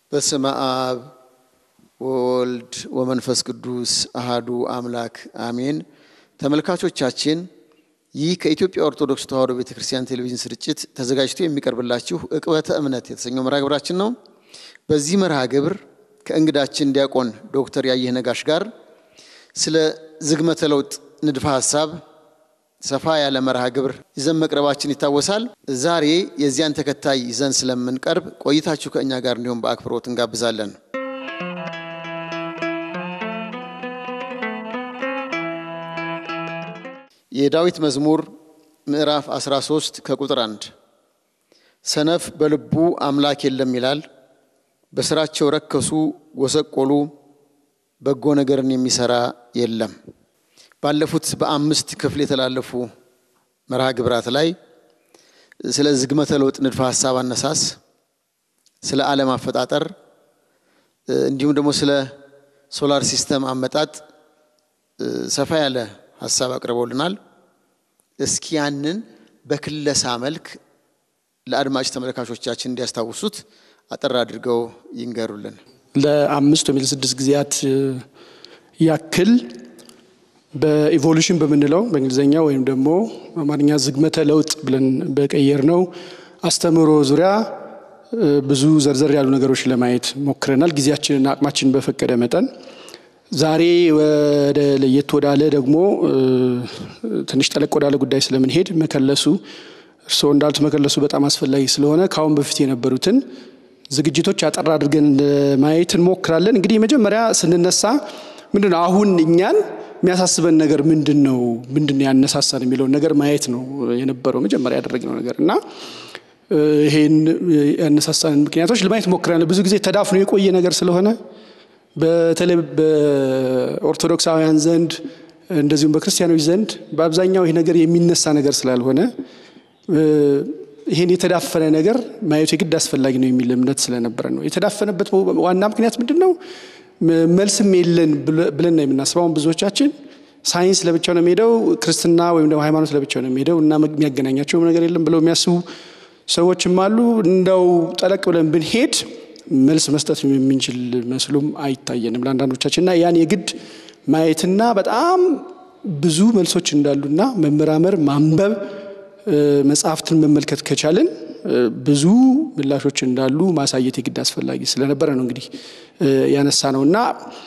በስመ አብ ወወልድ ወመንፈስ ቅዱስ አሃዱ አምላክ አሜን። ተመልካቾቻችን ይህ ከኢትዮጵያ ኦርቶዶክስ ተዋሕዶ ቤተ ክርስቲያን ቴሌቪዥን ስርጭት ተዘጋጅቶ የሚቀርብላችሁ ዕቅበተ እምነት የተሰኘው መርሃ ግብራችን ነው። በዚህ መርሃ ግብር ከእንግዳችን ዲያቆን ዶክተር ያየህ ነጋሽ ጋር ስለ ዝግመተ ለውጥ ንድፈ ሐሳብ ሰፋ ያለ መርሃ ግብር ይዘን መቅረባችን ይታወሳል። ዛሬ የዚያን ተከታይ ይዘን ስለምንቀርብ ቆይታችሁ ከእኛ ጋር እንዲሆን በአክብሮት እንጋብዛለን። የዳዊት መዝሙር ምዕራፍ 13 ከቁጥር 1 ሰነፍ በልቡ አምላክ የለም ይላል፣ በስራቸው ረከሱ፣ ጎሰቆሉ፣ በጎ ነገርን የሚሰራ የለም። ባለፉት በአምስት ክፍል የተላለፉ መርሃ ግብራት ላይ ስለ ዝግመተ ለውጥ ንድፈ ሐሳብ አነሳስ፣ ስለ ዓለም አፈጣጠር እንዲሁም ደግሞ ስለ ሶላር ሲስተም አመጣጥ ሰፋ ያለ ሀሳብ አቅርበውልናል። እስኪ ያንን በክለሳ መልክ ለአድማጭ ተመልካቾቻችን እንዲያስታውሱት አጠር አድርገው ይንገሩልን። ለአምስት ወይም ለስድስት ጊዜያት ያክል በኢቮሉሽን በምንለው በእንግሊዝኛ ወይም ደግሞ አማርኛ ዝግመተ ለውጥ ብለን በቀየር ነው አስተምህሮ ዙሪያ ብዙ ዘርዘር ያሉ ነገሮች ለማየት ሞክረናል። ጊዜያችንና አቅማችን በፈቀደ መጠን ዛሬ ወደ ለየት ወዳለ ደግሞ ትንሽ ጠለቅ ወዳለ ጉዳይ ስለምንሄድ መከለሱ እርስዎ እንዳሉት መከለሱ በጣም አስፈላጊ ስለሆነ ከአሁን በፊት የነበሩትን ዝግጅቶች አጠር አድርገን ለማየት እንሞክራለን። እንግዲህ መጀመሪያ ስንነሳ ምንድን ነው አሁን እኛን የሚያሳስበን ነገር ምንድን ነው? ምንድን ነው ያነሳሳን የሚለውን ነገር ማየት ነው የነበረው መጀመሪያ ያደረግነው ነገር እና ይሄን ያነሳሳን ምክንያቶች ለማየት ሞክረናል። ብዙ ጊዜ ተዳፍኖ የቆየ ነገር ስለሆነ በተለይ በኦርቶዶክሳውያን ዘንድ እንደዚሁም በክርስቲያኖች ዘንድ በአብዛኛው ይህ ነገር የሚነሳ ነገር ስላልሆነ ይህን የተዳፈነ ነገር ማየቱ የግድ አስፈላጊ ነው የሚል እምነት ስለነበረ ነው። የተዳፈነበት ዋና ምክንያት ምንድን ነው? መልስም የለን ብለን ነው የምናስበው። አሁን ብዙዎቻችን ሳይንስ ለብቻው ነው የሚሄደው፣ ክርስትና ወይም ደግሞ ሃይማኖት ለብቻው ነው የሚሄደው እና የሚያገናኛቸው ነገር የለም ብለው የሚያስቡ ሰዎችም አሉ። እንደው ጠለቅ ብለን ብንሄድ መልስ መስጠት የምንችል መስሎም አይታየንም ለአንዳንዶቻችን እና ያን የግድ ማየትና በጣም ብዙ መልሶች እንዳሉና መመራመር፣ ማንበብ፣ መጽሐፍትን መመልከት ከቻልን ብዙ ምላሾች እንዳሉ ማሳየት የግድ አስፈላጊ ስለነበረ ነው እንግዲህ ያነሳ ነው እና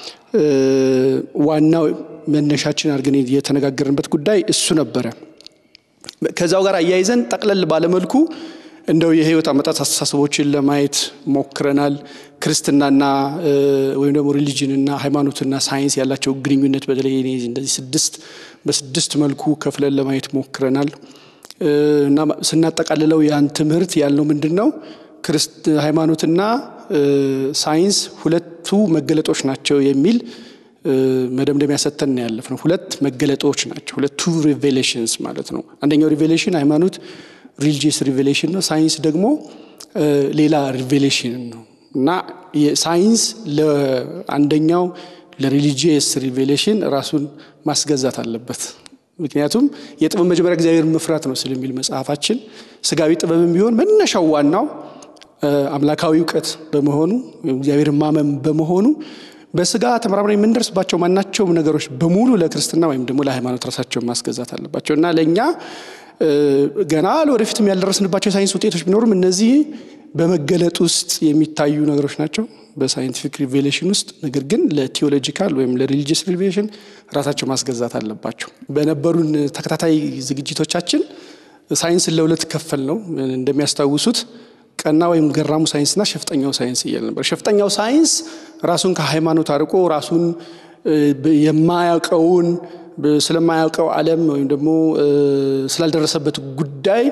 ዋናው መነሻችን አድርገን የተነጋገርንበት ጉዳይ እሱ ነበረ። ከዛው ጋር አያይዘን ጠቅለል ባለመልኩ እንደው የህይወት አመጣት አስተሳሰቦችን ለማየት ሞክረናል። ክርስትናና ወይም ደግሞ ሪሊጅንና ሃይማኖትና ሳይንስ ያላቸው ግንኙነት በተለይ እንደዚህ ስድስት በስድስት መልኩ ከፍለን ለማየት ሞክረናል እና ስናጠቃልለው ያን ትምህርት ያልነው ምንድን ነው? ሃይማኖትና ሳይንስ ሁለቱ መገለጦች ናቸው የሚል መደምደሚያ ሰተን ያለፍ ነው። ሁለት መገለጦች ናቸው፣ ሁለቱ ሪቬሌሽንስ ማለት ነው። አንደኛው ሪቬሌሽን ሃይማኖት ሪሊጂየስ ሪቬሌሽን ነው። ሳይንስ ደግሞ ሌላ ሪቬሌሽን ነው እና ሳይንስ ለአንደኛው ለሪሊጂየስ ሪቬሌሽን ራሱን ማስገዛት አለበት። ምክንያቱም የጥበብ መጀመሪያ እግዚአብሔር መፍራት ነው ስለሚል መጽሐፋችን፣ ስጋዊ ጥበብም ቢሆን መነሻው ዋናው አምላካዊ እውቀት በመሆኑ እግዚአብሔር ማመን በመሆኑ በስጋ ተመራምረን የምንደርስባቸው ማናቸውም ነገሮች በሙሉ ለክርስትና ወይም ደግሞ ለሃይማኖት ራሳቸውን ማስገዛት አለባቸው እና ለእኛ ገና ለወደፊትም ያልደረስንባቸው የሳይንስ ውጤቶች ቢኖሩም እነዚህ በመገለጥ ውስጥ የሚታዩ ነገሮች ናቸው በሳይንቲፊክ ሪቬሌሽን ውስጥ። ነገር ግን ለቴዎሎጂካል ወይም ለሪሊጂየስ ሪቬሌሽን ራሳቸው ማስገዛት አለባቸው። በነበሩን ተከታታይ ዝግጅቶቻችን ሳይንስን ለሁለት ከፈል ነው። እንደሚያስታውሱት ቀና ወይም ገራሙ ሳይንስና ሸፍጠኛው ሳይንስ እያለ ነበር። ሸፍጠኛው ሳይንስ ራሱን ከሃይማኖት አርቆ ራሱን የማያውቀውን ስለማያውቀው ዓለም ወይም ደግሞ ስላልደረሰበት ጉዳይ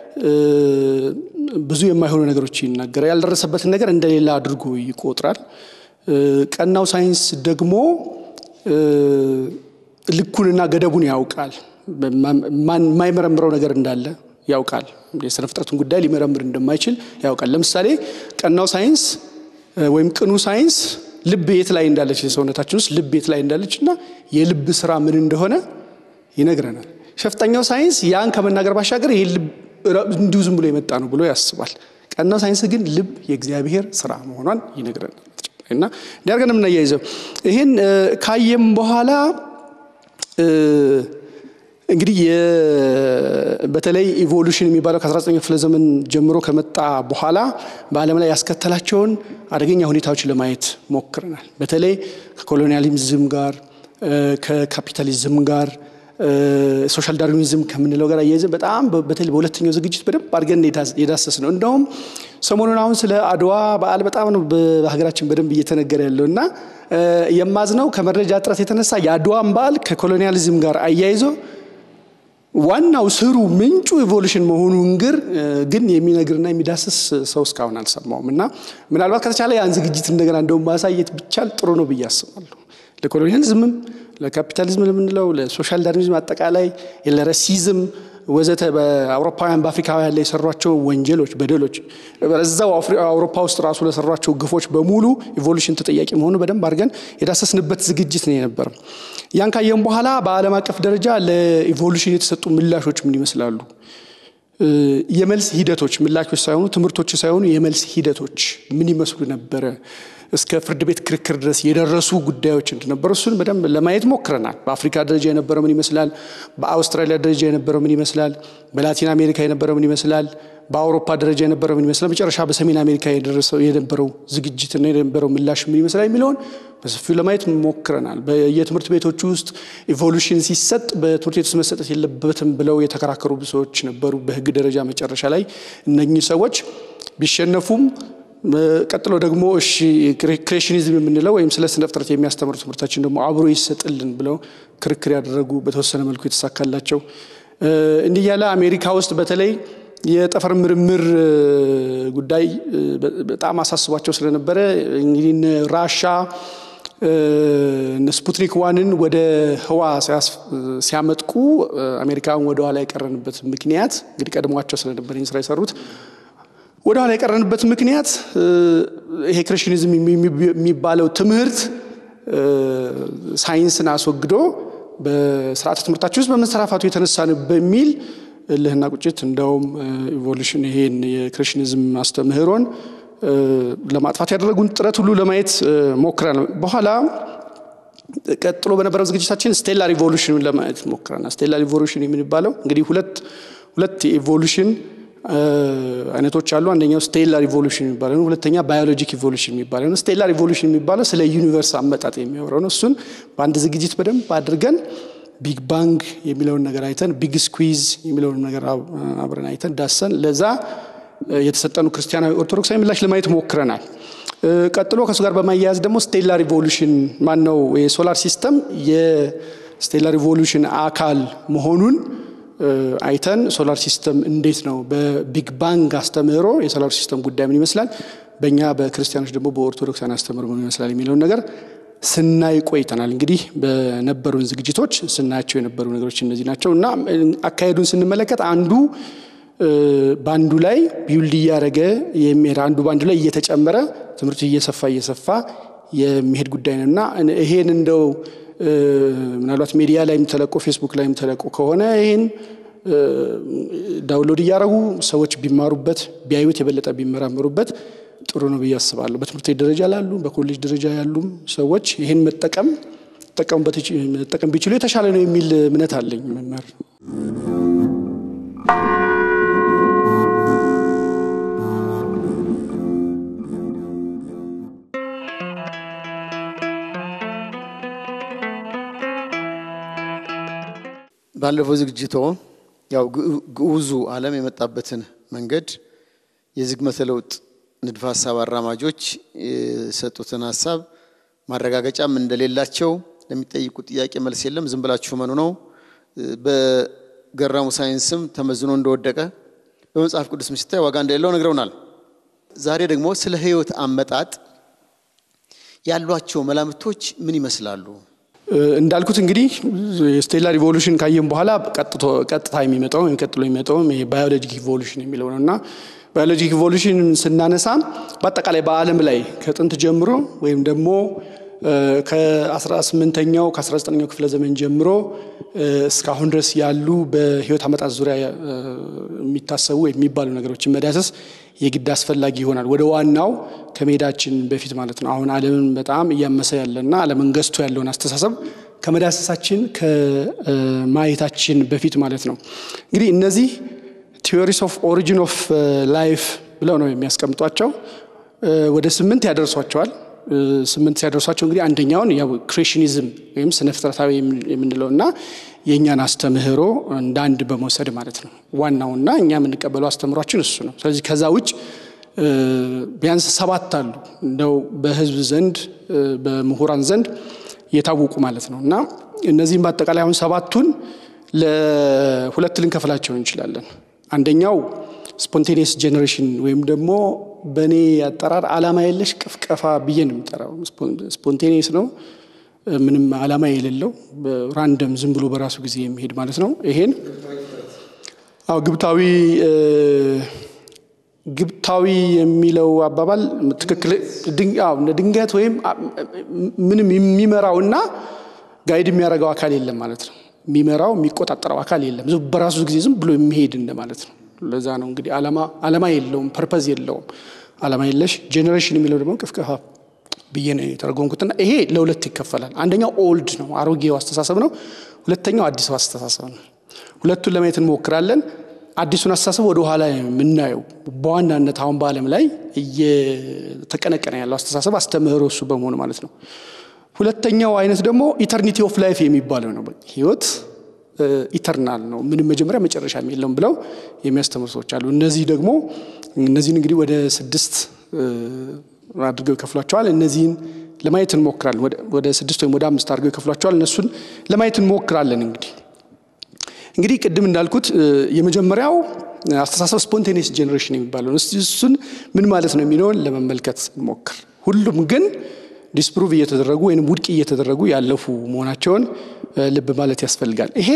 ብዙ የማይሆኑ ነገሮች ይናገራል። ያልደረሰበትን ነገር እንደሌላ አድርጎ ይቆጥራል። ቀናው ሳይንስ ደግሞ ልኩንና ገደቡን ያውቃል። የማይመረምረው ነገር እንዳለ ያውቃል። የስነ ፍጥረቱን ጉዳይ ሊመረምር እንደማይችል ያውቃል። ለምሳሌ ቀናው ሳይንስ ወይም ቅኑ ሳይንስ ልብ የት ላይ እንዳለች የሰውነታችን ውስጥ ልብ የት ላይ እንዳለች እና የልብ ስራ ምን እንደሆነ ይነግረናል። ሸፍጠኛው ሳይንስ ያን ከመናገር ባሻገር ይህ ልብ እንዲሁ ዝም ብሎ የመጣ ነው ብሎ ያስባል። ቀናው ሳይንስ ግን ልብ የእግዚአብሔር ስራ መሆኗን ይነግረናል። እና እንዲያርገን የምናያይዘው ይህን ካየም በኋላ እንግዲህ በተለይ ኢቮሉሽን የሚባለው ከ19ኛው ክፍለ ዘመን ጀምሮ ከመጣ በኋላ በዓለም ላይ ያስከተላቸውን አደገኛ ሁኔታዎች ለማየት ሞክረናል። በተለይ ከኮሎኒያሊዝም ጋር ከካፒታሊዝም ጋር ሶሻል ዳርዊኒዝም ከምንለው ጋር አያይዘን በጣም በተለይ በሁለተኛው ዝግጅት በደንብ አድርገን የዳሰስ ነው። እንደውም ሰሞኑን አሁን ስለ አድዋ በዓል በጣም ነው በሀገራችን በደንብ እየተነገረ ያለው እና የማዝነው ከመረጃ እጥረት የተነሳ የአድዋን በዓል ከኮሎኒያሊዝም ጋር አያይዞ ዋናው ስሩ ምንጩ ኢቮሉሽን መሆኑን ግር ግን የሚነግርና የሚዳስስ ሰው እስካሁን አልሰማውም እና ምናልባት ከተቻለ ያን ዝግጅት እንደገና እንደውም ማሳየት ቢቻል ጥሩ ነው ብዬ አስባለሁ። ለኮሎኒያሊዝምም፣ ለካፒታሊዝም ለምንለው፣ ለሶሻል ዳርዊኒዝም አጠቃላይ ለረሲዝም ወዘተ በአውሮፓውያን በአፍሪካውያን ላይ የሰሯቸው ወንጀሎች፣ በደሎች እዛው አውሮፓ ውስጥ ራሱ ለሰሯቸው ግፎች በሙሉ ኢቮሉሽን ተጠያቂ መሆኑ በደንብ አድርገን የዳሰስንበት ዝግጅት ነው የነበረው። ያን ካየን በኋላ በዓለም አቀፍ ደረጃ ለኢቮሉሽን የተሰጡ ምላሾች ምን ይመስላሉ? የመልስ ሂደቶች ምላሾች ሳይሆኑ ትምህርቶች ሳይሆኑ የመልስ ሂደቶች ምን ይመስሉ ነበረ? እስከ ፍርድ ቤት ክርክር ድረስ የደረሱ ጉዳዮች እንደነበሩ እሱን በደንብ ለማየት ሞክረናል። በአፍሪካ ደረጃ የነበረው ምን ይመስላል? በአውስትራሊያ ደረጃ የነበረው ምን ይመስላል? በላቲን አሜሪካ የነበረው ምን ይመስላል? በአውሮፓ ደረጃ የነበረው ምን ይመስላል? መጨረሻ በሰሜን አሜሪካ የደረሰው የነበረው ዝግጅትና የነበረው ምላሽ ምን ይመስላል የሚለውን በሰፊው ለማየት ሞክረናል። በየትምህርት ቤቶች ውስጥ ኢቮሉሽን ሲሰጥ በትምህርት ቤት ውስጥ መሰጠት የለበትም ብለው የተከራከሩ ሰዎች ነበሩ። በሕግ ደረጃ መጨረሻ ላይ እነኚህ ሰዎች ቢሸነፉም ቀጥሎ ደግሞ እሺ ክሬሽኒዝም የምንለው ወይም ስለ ስነ ፍጥረት የሚያስተምሩ ትምህርታችን ደግሞ አብሮ ይሰጥልን ብለው ክርክር ያደረጉ በተወሰነ መልኩ የተሳካላቸው እንዲህ ያለ አሜሪካ ውስጥ በተለይ የጠፈር ምርምር ጉዳይ በጣም አሳስቧቸው ስለነበረ እንግዲህ ራሻ ስፑትኒክ ዋንን ወደ ህዋ ሲያመጥቁ አሜሪካን ወደ ኋላ የቀረንበት ምክንያት እንግዲህ ቀድሟቸው ስለነበር ይህን ስራ የሰሩት ወደ ኋላ የቀረንበት ምክንያት ይሄ ክሬሽኒዝም የሚባለው ትምህርት ሳይንስን አስወግዶ በስርዓተ ትምህርታችን ውስጥ በመንሰራፋቱ የተነሳ ነው በሚል እልህና ቁጭት እንደውም ኢቮሉሽን ይሄን የክሬሽኒዝም አስተምህሮን ለማጥፋት ያደረጉን ጥረት ሁሉ ለማየት ሞክረናል። በኋላ ቀጥሎ በነበረው ዝግጅታችን ስቴላር ኢቮሉሽን ለማየት ሞክረናል። ስቴላር ኢቮሉሽን የሚባለው እንግዲህ ሁለት ሁለት የኢቮሉሽን አይነቶች አሉ። አንደኛው ስቴላር ኢቮሉሽን የሚባለው ነው። ሁለተኛ ባዮሎጂክ ኢቮሉሽን የሚባለው ነው። ስቴላር ኢቮሉሽን የሚባለው ስለ ዩኒቨርስ አመጣጥ የሚያወራው ነው። እሱን በአንድ ዝግጅት በደንብ አድርገን ቢግ ባንግ የሚለውን ነገር አይተን ቢግ ስኩዊዝ የሚለውን ነገር አብረን አይተን ዳሰን ለዛ የተሰጠኑ ክርስቲያናዊ ኦርቶዶክሳዊ ምላሽ ለማየት ሞክረናል። ቀጥሎ ከእሱ ጋር በማያያዝ ደግሞ ስቴላር ኢቮሉሽን ማን ነው የሶላር ሲስተም የስቴላር ኢቮሉሽን አካል መሆኑን አይተን ሶላር ሲስተም እንዴት ነው በቢግ ባንግ አስተምህሮ የሶላር ሲስተም ጉዳይ ምን ይመስላል፣ በእኛ በክርስቲያኖች ደግሞ በኦርቶዶክሳን አስተምህሮ ምን ይመስላል የሚለውን ነገር ስናይ ቆይተናል። እንግዲህ በነበሩን ዝግጅቶች ስናያቸው የነበሩ ነገሮች እነዚህ ናቸው እና አካሄዱን ስንመለከት አንዱ በአንዱ ላይ ቢውልድ እያደረገ የሚሄድ አንዱ በአንዱ ላይ እየተጨመረ ትምህርቱ እየሰፋ እየሰፋ የሚሄድ ጉዳይ ነው እና ይሄን እንደው ምናልባት ሚዲያ ላይም ተለቆ ፌስቡክ ላይም ተለቆ ከሆነ ይህን ዳውንሎድ እያደረጉ ሰዎች ቢማሩበት ቢያዩት የበለጠ ቢመራመሩበት ጥሩ ነው ብዬ አስባለሁ። በትምህርት ቤት ደረጃ ላሉ በኮሌጅ ደረጃ ያሉም ሰዎች ይህን መጠቀም መጠቀም ቢችሉ የተሻለ ነው የሚል እምነት አለኝ። መምህር ባለፈው ዝግጅቶ ያው ግዑዙ ዓለም የመጣበትን መንገድ የዝግመተ ለውጥ ንድፈ ሀሳብ አራማጆች የሰጡትን ሀሳብ ማረጋገጫም እንደሌላቸው ለሚጠይቁት ጥያቄ መልስ የለም፣ ዝም ብላችሁ መኑ ነው። በገራሙ ሳይንስም ተመዝኖ እንደወደቀ በመጽሐፍ ቅዱስም ሲታይ ዋጋ እንደሌለው ነግረውናል። ዛሬ ደግሞ ስለ ሕይወት አመጣጥ ያሏቸው መላምቶች ምን ይመስላሉ? እንዳልኩት እንግዲህ የስቴላር ኢቮሉሽን ካየን በኋላ ቀጥታ የሚመጣው ወይም ቀጥሎ የሚመጣው ባዮሎጂክ ኢቮሉሽን የሚለው ነው እና ባዮሎጂክ ኢቮሉሽን ስናነሳ በአጠቃላይ በዓለም ላይ ከጥንት ጀምሮ ወይም ደግሞ ከ18ኛው ከ19ኛው ክፍለ ዘመን ጀምሮ እስካሁን ድረስ ያሉ በህይወት አመጣጥ ዙሪያ የሚታሰቡ የሚባሉ ነገሮችን መዳሰስ የግድ አስፈላጊ ይሆናል። ወደ ዋናው ከመሄዳችን በፊት ማለት ነው። አሁን ዓለምን በጣም እያመሰ ያለና ዓለምን ገዝቶ ያለውን አስተሳሰብ ከመዳሰሳችን ከማየታችን በፊት ማለት ነው። እንግዲህ እነዚህ ቲዎሪስ ኦፍ ኦሪጂን ኦፍ ላይፍ ብለው ነው የሚያስቀምጧቸው። ወደ ስምንት ያደርሷቸዋል። ስምንት ሲያደርሷቸው እንግዲህ አንደኛውን ያው ክሬሽኒዝም ወይም ስነ ፍጥረታዊ የምንለው እና የእኛን አስተምህሮ እንደ አንድ በመውሰድ ማለት ነው። ዋናውና እኛ የምንቀበለው አስተምህሯችን እሱ ነው። ስለዚህ ከዛ ውጭ ቢያንስ ሰባት አሉ እንደው በህዝብ ዘንድ በምሁራን ዘንድ የታወቁ ማለት ነው እና እነዚህም በአጠቃላይ አሁን ሰባቱን ለሁለት ልንከፍላቸው እንችላለን። አንደኛው ስፖንቴኒየስ ጄኔሬሽን ወይም ደግሞ በእኔ አጠራር ዓላማ የለሽ ቅፍቀፋ ብዬ ነው የምጠራው። ስፖንቴኒየስ ነው፣ ምንም ዓላማ የሌለው ራንደም ዝም ብሎ በራሱ ጊዜ የሚሄድ ማለት ነው። ይሄን አዎ ግብታዊ ግብታዊ የሚለው አባባል ትክክል ድንገት ወይም ምንም የሚመራውና ጋይድ የሚያደርገው አካል የለም ማለት ነው። የሚመራው የሚቆጣጠረው አካል የለም። በራሱ ጊዜ ዝም ብሎ የሚሄድ እንደማለት ነው። ለዛ ነው እንግዲህ ዓላማ የለውም፣ ፐርፐዝ የለውም። ዓላማ የለሽ ጄኔሬሽን የሚለው ደግሞ ቅፍቀፋ ብዬ ነው የተረጎምኩትና ይሄ ለሁለት ይከፈላል። አንደኛው ኦልድ ነው አሮጌው አስተሳሰብ ነው። ሁለተኛው አዲሱ አስተሳሰብ ነው። ሁለቱን ለማየት እንሞክራለን። አዲሱን አስተሳሰብ ወደ ኋላ የምናየው በዋናነት አሁን በዓለም ላይ እየተቀነቀነ ያለው አስተሳሰብ አስተምህሮ እሱ በመሆኑ ማለት ነው። ሁለተኛው አይነት ደግሞ ኢተርኒቲ ኦፍ ላይፍ የሚባለው ነው። ህይወት ኢተርናል ነው፣ ምንም መጀመሪያ መጨረሻ የለውም ብለው የሚያስተምሩ ሰዎች አሉ። እነዚህ ደግሞ እነዚህን እንግዲህ ወደ ስድስት አድርገው ይከፍሏቸዋል። እነዚህን ለማየት እንሞክራለን። ወደ ስድስት ወይም ወደ አምስት አድርገው ይከፍሏቸዋል። እነሱን ለማየት እንሞክራለን እንግዲህ እንግዲህ ቅድም እንዳልኩት የመጀመሪያው አስተሳሰብ ስፖንቴኒየስ ጄኔሬሽን የሚባለው እሱን ምን ማለት ነው የሚለውን ለመመልከት እንሞክር። ሁሉም ግን ዲስፕሩቭ እየተደረጉ ወይም ውድቅ እየተደረጉ ያለፉ መሆናቸውን ልብ ማለት ያስፈልጋል። ይሄ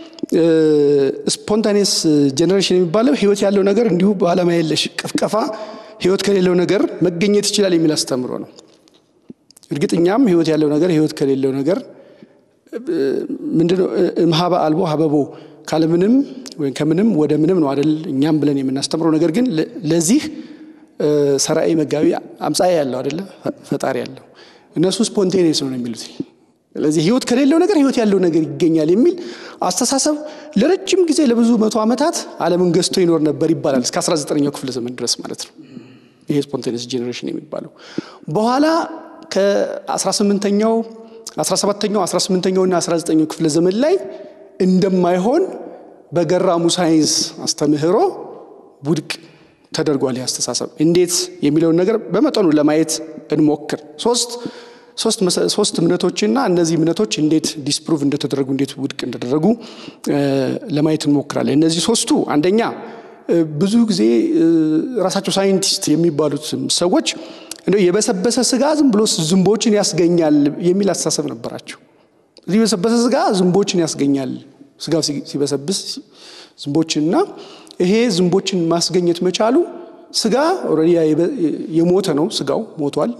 ስፖንታኒየስ ጄኔሬሽን የሚባለው ህይወት ያለው ነገር እንዲሁ በዓላማ የለሽ ቅፍቀፋ ህይወት ከሌለው ነገር መገኘት ይችላል የሚል አስተምሮ ነው። እርግጥ እኛም ህይወት ያለው ነገር ህይወት ከሌለው ነገር ምንድነው እምሃበ አልቦ ሀበቦ ካለምንም ወይም ከምንም ወደ ምንም ነው አደል እኛም ብለን የምናስተምረው። ነገር ግን ለዚህ ሰራኤ መጋቢ አምጻኤ ያለው አደለ ፈጣሪ ያለው እነሱ ስፖንቴኒየስ ነው የሚሉት። ስለዚህ ህይወት ከሌለው ነገር ህይወት ያለው ነገር ይገኛል የሚል አስተሳሰብ ለረጅም ጊዜ ለብዙ መቶ ዓመታት ዓለምን ገዝቶ ይኖር ነበር ይባላል እስከ 19ኛው ክፍለ ዘመን ድረስ ማለት ነው። ይሄ ስፖንቴኒየስ ጄኔሬሽን የሚባለው በኋላ ከ18ኛው 17ኛው 18ኛው እና 19ኛው ክፍለ ዘመን ላይ እንደማይሆን በገራሙ ሳይንስ አስተምህሮ ውድቅ ተደርጓል። ይህ አስተሳሰብ እንዴት የሚለውን ነገር በመጠኑ ለማየት እንሞክር። ሶስት ሶስት እምነቶችና እነዚህ እምነቶች እንዴት ዲስፕሩቭ እንደተደረጉ እንዴት ውድቅ እንደተደረጉ ለማየት እንሞክራለን። እነዚህ ሶስቱ አንደኛ ብዙ ጊዜ ራሳቸው ሳይንቲስት የሚባሉት ሰዎች እንደው የበሰበሰ ስጋ ዝም ብሎ ዝንቦችን ያስገኛል የሚል አስተሳሰብ ነበራቸው። እዚህ የበሰበሰ ስጋ ዝንቦችን ያስገኛል፣ ስጋው ሲበሰብስ ዝንቦችንና ይሄ ዝንቦችን ማስገኘት መቻሉ ስጋ ኦልሬዲ የሞተ ነው፣ ስጋው ሞቷል፣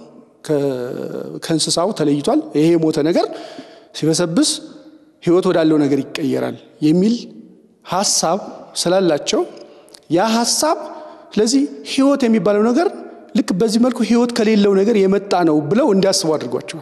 ከእንስሳው ተለይቷል። ይሄ የሞተ ነገር ሲበሰብስ ህይወት ወዳለው ነገር ይቀየራል የሚል ሀሳብ ስላላቸው ያ ሀሳብ ስለዚህ ህይወት የሚባለው ነገር ልክ በዚህ መልኩ ህይወት ከሌለው ነገር የመጣ ነው ብለው እንዲያስቡ አድርጓቸዋል።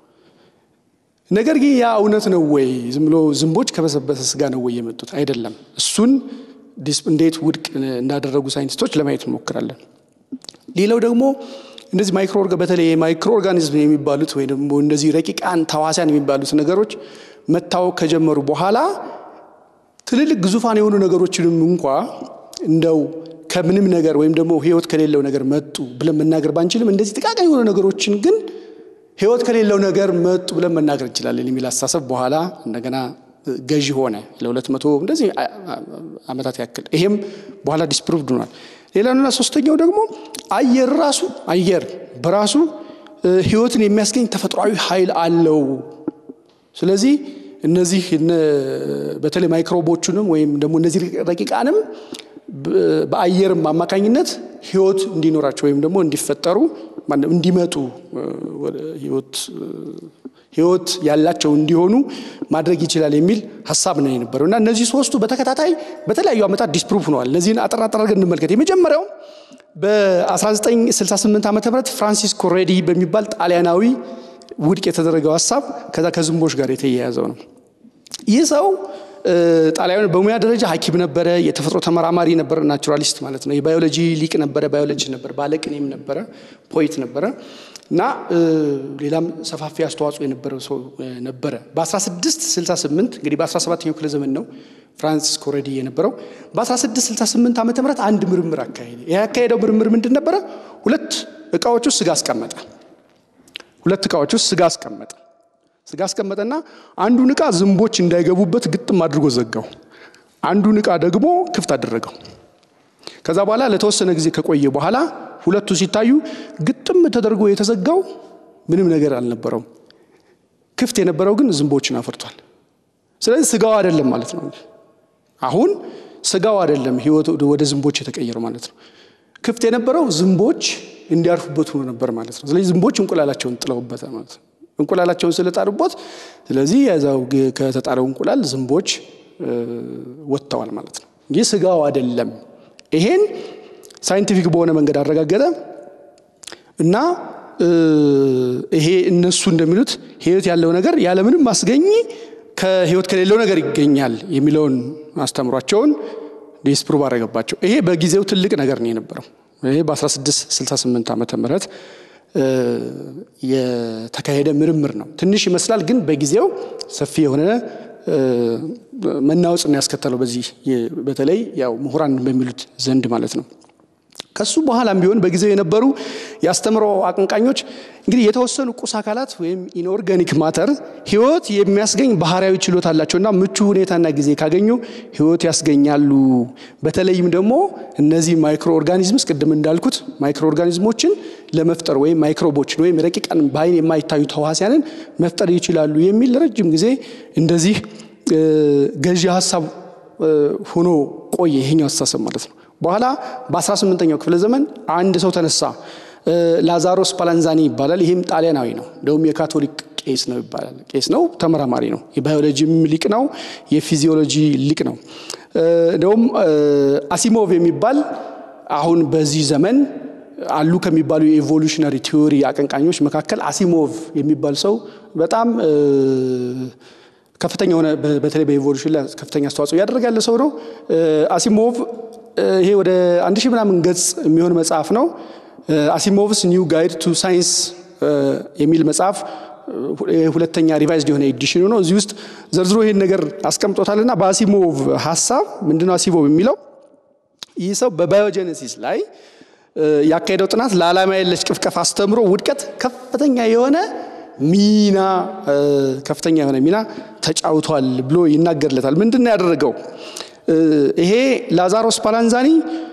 ነገር ግን ያ እውነት ነው ወይ? ዝም ብሎ ዝንቦች ከበሰበሰ ስጋ ነው ወይ የመጡት? አይደለም። እሱን እንዴት ውድቅ እንዳደረጉ ሳይንቲስቶች ለማየት እንሞክራለን። ሌላው ደግሞ እነዚህ ማይክሮ በተለይ ማይክሮ ኦርጋኒዝም የሚባሉት ወይ ደግሞ እነዚህ ረቂቃን ተዋሲያን የሚባሉት ነገሮች መታወቅ ከጀመሩ በኋላ ትልልቅ ግዙፋን የሆኑ ነገሮችንም እንኳ እንደው ከምንም ነገር ወይም ደግሞ ህይወት ከሌለው ነገር መጡ ብለን መናገር ባንችልም እንደዚህ ጥቃቅን የሆኑ ነገሮችን ግን ህይወት ከሌለው ነገር መጡ ብለን መናገር እንችላለን የሚል አስተሳሰብ በኋላ እንደገና ገዢ ሆነ ለሁለት መቶ እንደዚህ ዓመታት ያክል። ይሄም በኋላ ዲስፕሩቭድ ሆኗል። ሌላውና ሶስተኛው ደግሞ አየር ራሱ አየር በራሱ ህይወትን የሚያስገኝ ተፈጥሯዊ ኃይል አለው። ስለዚህ እነዚህ በተለይ ማይክሮቦቹንም ወይም ደግሞ እነዚህ ረቂቃንም በአየርም አማካኝነት ህይወት እንዲኖራቸው ወይም ደግሞ እንዲፈጠሩ እንዲመጡ ህይወት ያላቸው እንዲሆኑ ማድረግ ይችላል የሚል ሀሳብ ነው የነበረው እና እነዚህ ሶስቱ በተከታታይ በተለያዩ ዓመታት ዲስፕሩቭ ሆነዋል። እነዚህን አጠር አጠር አድርገን እንመልከት። የመጀመሪያው በ1968 ዓ ም ፍራንሲስኮ ሬዲ በሚባል ጣሊያናዊ ውድቅ የተደረገው ሀሳብ ከዛ ከዝንቦች ጋር የተያያዘው ነው። ይህ ሰው ጣሊያን በሙያ ደረጃ ሐኪም ነበረ፣ የተፈጥሮ ተመራማሪ ነበረ፣ ናቹራሊስት ማለት ነው። የባዮሎጂ ሊቅ ነበረ፣ ባዮሎጂ ነበረ፣ ባለቅኔም ነበረ፣ ፖይት ነበረ እና ሌላም ሰፋፊ አስተዋጽኦ የነበረው ሰው ነበረ። በ1668 እንግዲህ በ17ኛው ክፍለ ዘመን ነው ፍራንሲስኮ ሬዲ የነበረው። በ1668 ዓመተ ምህረት አንድ ምርምር አካሄደ። ይህ ያካሄደው ምርምር ምንድን ነበረ? ሁለት እቃዎች ውስጥ ስጋ አስቀመጠ። ሁለት እቃዎች ውስጥ ስጋ አስቀመጠ። ስጋ አስቀመጠና አንዱን እቃ ዝንቦች እንዳይገቡበት ግጥም አድርጎ ዘጋው። አንዱን እቃ ደግሞ ክፍት አደረገው። ከዛ በኋላ ለተወሰነ ጊዜ ከቆየ በኋላ ሁለቱ ሲታዩ ግጥም ተደርጎ የተዘጋው ምንም ነገር አልነበረውም። ክፍት የነበረው ግን ዝንቦችን አፍርቷል። ስለዚህ ስጋው አይደለም ማለት ነው። አሁን ስጋው አይደለም ህይወት ወደ ዝንቦች የተቀየረው ማለት ነው። ክፍት የነበረው ዝንቦች እንዲያርፉበት ሆኖ ነበር ማለት ነው። ስለዚህ ዝንቦች እንቁላላቸውን ጥለውበታል ማለት ነው። እንቁላላቸውን ስለጣሉበት፣ ስለዚህ የዛው ከተጣለው እንቁላል ዝንቦች ወጥተዋል ማለት ነው እንጂ ስጋው አይደለም። ይሄን ሳይንቲፊክ በሆነ መንገድ አረጋገጠ እና ይሄ እነሱ እንደሚሉት ህይወት ያለው ነገር ያለምንም ማስገኝ ከህይወት ከሌለው ነገር ይገኛል የሚለውን አስተምሯቸውን ዲስፕሩቭ አደረገባቸው። ይሄ በጊዜው ትልቅ ነገር ነው የነበረው። ይሄ በ1668 ዓመተ ምህረት የተካሄደ ምርምር ነው። ትንሽ ይመስላል፣ ግን በጊዜው ሰፊ የሆነ መናወጽን ያስከተለው በዚህ በተለይ ያው ምሁራን በሚሉት ዘንድ ማለት ነው። ከሱ በኋላም ቢሆን በጊዜው የነበሩ የአስተምሮ አቀንቃኞች እንግዲህ የተወሰኑ ቁስ አካላት ወይም ኢንኦርጋኒክ ማተር ህይወት የሚያስገኝ ባህሪያዊ ችሎታ አላቸውና ምቹ ሁኔታና ጊዜ ካገኙ ህይወት ያስገኛሉ። በተለይም ደግሞ እነዚህ ማይክሮ ኦርጋኒዝምስ ቅድም እንዳልኩት ማይክሮ ኦርጋኒዝሞችን ለመፍጠር ወይም ማይክሮቦችን ወይም ረቂቃን በአይን የማይታዩ ተዋሲያንን መፍጠር ይችላሉ የሚል ረጅም ጊዜ እንደዚህ ገዢ ሀሳብ ሆኖ ቆየ። ይሄኛው አስተሳሰብ ማለት ነው። በኋላ በ18ኛው ክፍለ ዘመን አንድ ሰው ተነሳ። ላዛሮስ ፓላንዛኒ ይባላል። ይህም ጣሊያናዊ ነው። እንደውም የካቶሊክ ቄስ ነው ይባላል። ቄስ ነው፣ ተመራማሪ ነው። የባዮሎጂም ሊቅ ነው፣ የፊዚዮሎጂ ሊቅ ነው። እንደውም አሲሞቭ የሚባል አሁን በዚህ ዘመን አሉ ከሚባሉ የኤቮሉሽነሪ ቲዎሪ አቀንቃኞች መካከል አሲሞቭ የሚባል ሰው በጣም ከፍተኛ የሆነ በተለይ በኤቮሉሽን ላይ ከፍተኛ አስተዋጽኦ እያደረገ ያለ ሰው ነው። አሲሞቭ ይሄ ወደ አንድ ሺህ ምናምን ገጽ የሚሆን መጽሐፍ ነው። አሲሞቭስ ኒው ጋይድ ቱ ሳይንስ የሚል መጽሐፍ ሁለተኛ ሪቫይዝድ የሆነ ኤዲሽኑ ነው። እዚህ ውስጥ ዘርዝሮ ይሄን ነገር አስቀምጦታልና በአሲሞቭ ሀሳብ ምንድነው አሲሞቭ የሚለው ይህ ሰው በባዮጀነሲስ ላይ ያካሄደው ጥናት ለዓላማ የለሽ ቅፍቀፍ አስተምሮ ውድቀት ከፍተኛ የሆነ ሚና ከፍተኛ የሆነ ሚና ተጫውቷል ብሎ ይናገርለታል። ምንድን ነው ያደረገው? ይሄ ላዛሮስ ፓላንዛኒ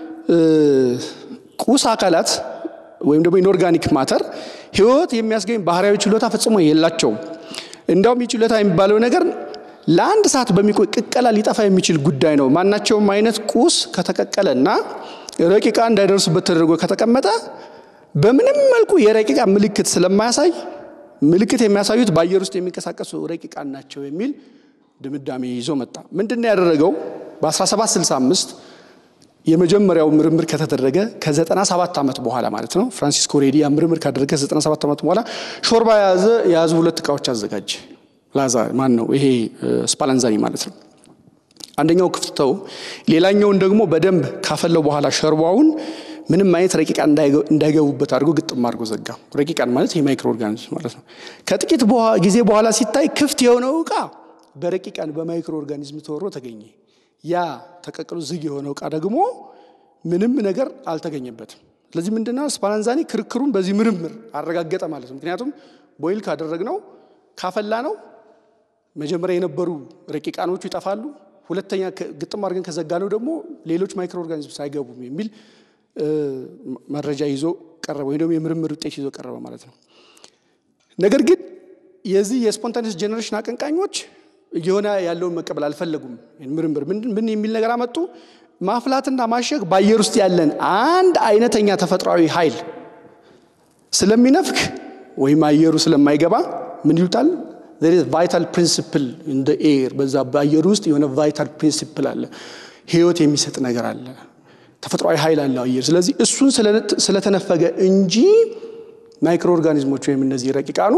ቁስ አካላት ወይም ደግሞ ኢንኦርጋኒክ ማተር ህይወት የሚያስገኝ ባህሪያዊ ችሎታ ፈጽሞ የላቸውም። እንዲያውም ይህ ችሎታ የሚባለው ነገር ለአንድ ሰዓት በሚቆይ ቅቀላ ሊጠፋ የሚችል ጉዳይ ነው። ማናቸውም አይነት ቁስ ከተቀቀለ እና ረቂቃ እንዳይደርሱበት ተደርጎ ከተቀመጠ በምንም መልኩ የረቂቃ ምልክት ስለማያሳይ ምልክት የሚያሳዩት በአየር ውስጥ የሚንቀሳቀሱ ረቂቃን ናቸው የሚል ድምዳሜ ይዞ መጣ። ምንድን ነው ያደረገው? በ1765 የመጀመሪያው ምርምር ከተደረገ ከ97 ዓመት በኋላ ማለት ነው። ፍራንሲስኮ ሬዲ ያ ምርምር ካደረገ ከ97 ዓመት በኋላ ሾርባ የያዘ የያዙ ሁለት እቃዎች አዘጋጀ። ላዛ ማን ነው ይሄ ስፓላንዛኒ ማለት ነው። አንደኛው ክፍትተው ሌላኛውን ደግሞ በደንብ ካፈለው በኋላ ሸርባውን ምንም አይነት ረቂቃን እንዳይገቡበት አድርጎ ግጥም አድርጎ ዘጋ። ረቂቃን ማለት የማይክሮ ኦርጋኒዝም ማለት ነው። ከጥቂት ጊዜ በኋላ ሲታይ ክፍት የሆነው እቃ በረቂቃን በማይክሮ ኦርጋኒዝም ተወሮ ተገኘ። ያ ተቀቅሎ ዝግ የሆነው እቃ ደግሞ ምንም ነገር አልተገኘበትም። ስለዚህ ምንድነው ስፓላንዛኒ ክርክሩን በዚህ ምርምር አረጋገጠ ማለት ነው። ምክንያቱም ቦይል ካደረግነው ካፈላ ነው መጀመሪያ የነበሩ ረቂቃኖቹ ይጠፋሉ። ሁለተኛ ግጥም አድርገን ከዘጋ ነው ደግሞ ሌሎች ማይክሮ ኦርጋኒዝምስ አይገቡም የሚል መረጃ ይዞ ቀረበ፣ ወይም ደግሞ የምርምር ውጤት ይዞ ቀረበ ማለት ነው። ነገር ግን የዚህ የስፖንታኒስ ጄኔሬሽን አቀንቃኞች እየሆነ ያለውን መቀበል አልፈለጉም። ምርምር ምን የሚል ነገር አመጡ? ማፍላትና ማሸግ በአየር ውስጥ ያለን አንድ አይነተኛ ተፈጥሯዊ ኃይል ስለሚነፍክ ወይም አየሩ ስለማይገባ ምን ይሉታል? ቫይታል ፕሪንሲፕል እንደ ኤር በዛ በአየር ውስጥ የሆነ ቫይታል ፕሪንሲፕል አለ፣ ህይወት የሚሰጥ ነገር አለ፣ ተፈጥሯዊ ኃይል አለው አየር። ስለዚህ እሱን ስለተነፈገ እንጂ ማይክሮ ኦርጋኒዝሞች ወይም እነዚህ ረቂቃኑ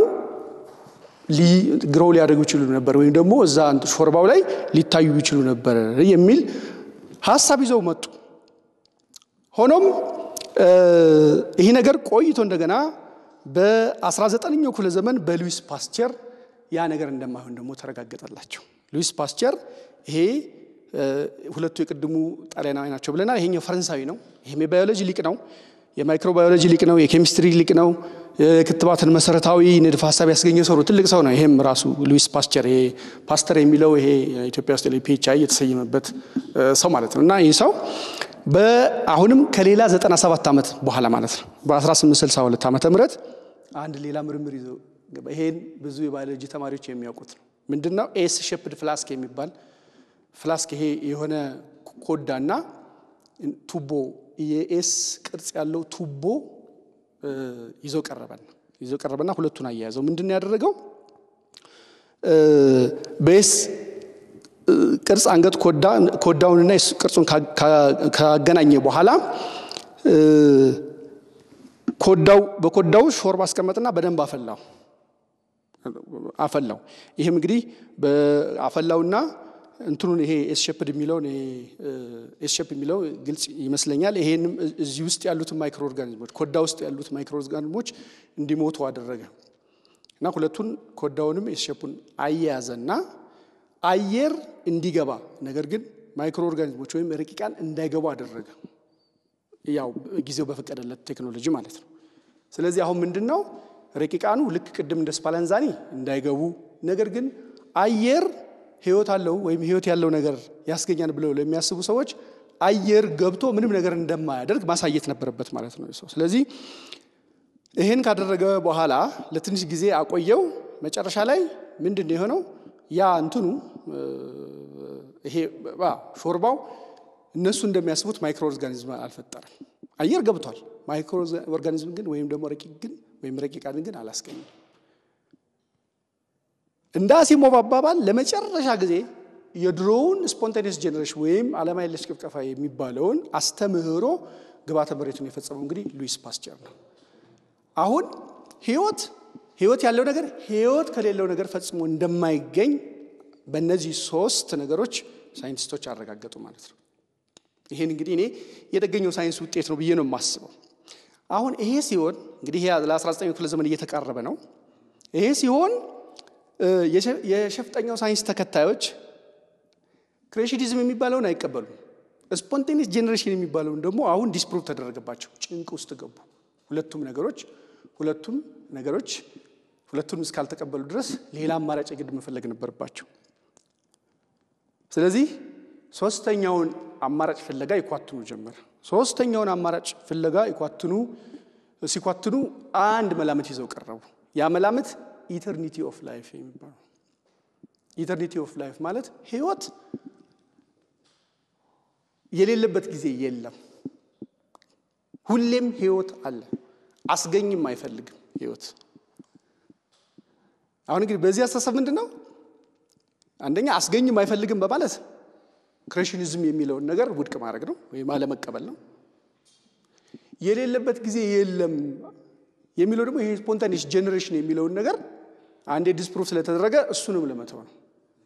ግረው ሊያደርጉ ይችሉ ነበር ወይም ደግሞ እዛ ሾርባው ላይ ሊታዩ ይችሉ ነበር የሚል ሀሳብ ይዘው መጡ። ሆኖም ይህ ነገር ቆይቶ እንደገና በ19ኛው ክፍለ ዘመን በሉዊስ ፓስቸር ያ ነገር እንደማይሆን ደግሞ ተረጋገጠላቸው። ሉዊስ ፓስቸር ይሄ ሁለቱ የቅድሙ ጣሊያናዊ ናቸው ብለናል። ይሄኛው ፈረንሳዊ ነው። ይሄም የባዮሎጂ ሊቅ ነው። የማይክሮባዮሎጂ ሊቅ ነው። የኬሚስትሪ ሊቅ ነው። የክትባትን መሰረታዊ ንድፍ ሀሳብ ያስገኘ ሰው ነው። ትልቅ ሰው ነው። ይሄም ራሱ ሉዊስ ፓስቸር ይሄ ፓስተር የሚለው ይሄ ኢትዮጵያ ውስጥ ፒኤችአይ የተሰየመበት ሰው ማለት ነው እና ይህ ሰው አሁንም ከሌላ 97 ዓመት በኋላ ማለት ነው በ1862 ዓመተ ምህረት አንድ ሌላ ምርምር ይዞ ይሄን ብዙ የባዮሎጂ ተማሪዎች የሚያውቁት ነው። ምንድነው ኤስ ሼፕድ ፍላስክ የሚባል ፍላስክ ይሄ የሆነ ኮዳና ቱቦ የኤስ ቅርጽ ያለው ቱቦ ይዞ ቀረበና ይዞ ቀረበና ሁለቱን አያያዘው። ምንድን ያደረገው በኤስ ቅርጽ አንገት ኮዳውንና ቅርጹን ካገናኘ በኋላ ኮዳው በኮዳው ሾርባ አስቀመጥና በደንብ አፈላው አፈላው። ይህም እንግዲህ አፈላውና እንትኑን ይሄ ኤስሸፕድ የሚለውን ኤስሸፕ የሚለው ግልጽ ይመስለኛል። ይሄንም እዚህ ውስጥ ያሉትን ማይክሮ ኦርጋኒዝሞች ኮዳ ውስጥ ያሉት ማይክሮ ኦርጋኒዝሞች እንዲሞቱ አደረገ እና ሁለቱን ኮዳውንም ኤስሸፑን አያያዘና አየር እንዲገባ ነገር ግን ማይክሮ ኦርጋኒዝሞች ወይም ረቂቃን እንዳይገቡ አደረገ። ያው ጊዜው በፈቀደለት ቴክኖሎጂ ማለት ነው። ስለዚህ አሁን ምንድን ነው ረቂቃኑ ልክ ቅድም እንደ ስፓላንዛኒ እንዳይገቡ ነገር ግን አየር ህይወት አለው ወይም ህይወት ያለው ነገር ያስገኛል ብለው ለሚያስቡ ሰዎች አየር ገብቶ ምንም ነገር እንደማያደርግ ማሳየት ነበረበት ማለት ነው ሰው። ስለዚህ ይህን ካደረገ በኋላ ለትንሽ ጊዜ አቆየው። መጨረሻ ላይ ምንድን ነው የሆነው? ያ እንትኑ ይሄ ሾርባው እነሱ እንደሚያስቡት ማይክሮ ኦርጋኒዝም አልፈጠረም። አየር ገብቷል። ማይክሮ ኦርጋኒዝም ግን ወይም ደግሞ ረቂቅ ግን ወይም ረቂቃን ግን አላስገኝም። እንደ አሲሞቭ አባባል ለመጨረሻ ጊዜ የድሮውን ስፖንታኒየስ ጄኔሬሽን ወይም ዓለም የለሽ ቅፍቀፋ የሚባለውን አስተምህሮ ግብዓተ መሬቱን የፈጸመው እንግዲህ ሉዊስ ፓስቸር ነው። አሁን ህይወት ህይወት ያለው ነገር ህይወት ከሌለው ነገር ፈጽሞ እንደማይገኝ በእነዚህ ሶስት ነገሮች ሳይንቲስቶች አረጋገጡ ማለት ነው። ይሄን እንግዲህ እኔ የተገኘው ሳይንስ ውጤት ነው ብዬ ነው የማስበው። አሁን ይሄ ሲሆን እንግዲህ ይሄ ለ19ኛው ክፍለ ዘመን እየተቃረበ ነው። ይሄ ሲሆን የሸፍጠኛው ሳይንስ ተከታዮች ክሬሽኒዝም የሚባለውን አይቀበሉም። ስፖንቴኒየስ ጄኔሬሽን የሚባለውን ደግሞ አሁን ዲስፕሩቭ ተደረገባቸው። ጭንቅ ውስጥ ገቡ። ሁለቱም ነገሮች ሁለቱም ነገሮች ሁለቱንም እስካልተቀበሉ ድረስ ሌላ አማራጭ ግድ መፈለግ ነበረባቸው። ስለዚህ ሶስተኛውን አማራጭ ፍለጋ ይኳትኑ ጀመር። ሶስተኛውን አማራጭ ፍለጋ ይኳትኑ ሲኳትኑ አንድ መላምት ይዘው ቀረቡ። ያ መላምት ኢተርኒቲ ኦፍ ላይፍ የሚባለው ኢተርኒቲ ኦፍ ላይፍ ማለት ህይወት የሌለበት ጊዜ የለም። ሁሌም ህይወት አለ። አስገኝም አይፈልግም ህይወት። አሁን እንግዲህ በዚህ አስተሳሰብ ምንድን ነው? አንደኛ አስገኝም አይፈልግም በማለት ክሬሽኒዝም የሚለውን ነገር ውድቅ ማድረግ ነው ወይም አለመቀበል ነው። የሌለበት ጊዜ የለም የሚለው ደግሞ ይሄ ስፖንታኒየስ ጄኔሬሽን የሚለውን ነገር አንዴ ዲስፕሩፍ ስለተደረገ እሱንም ለመተው ነው።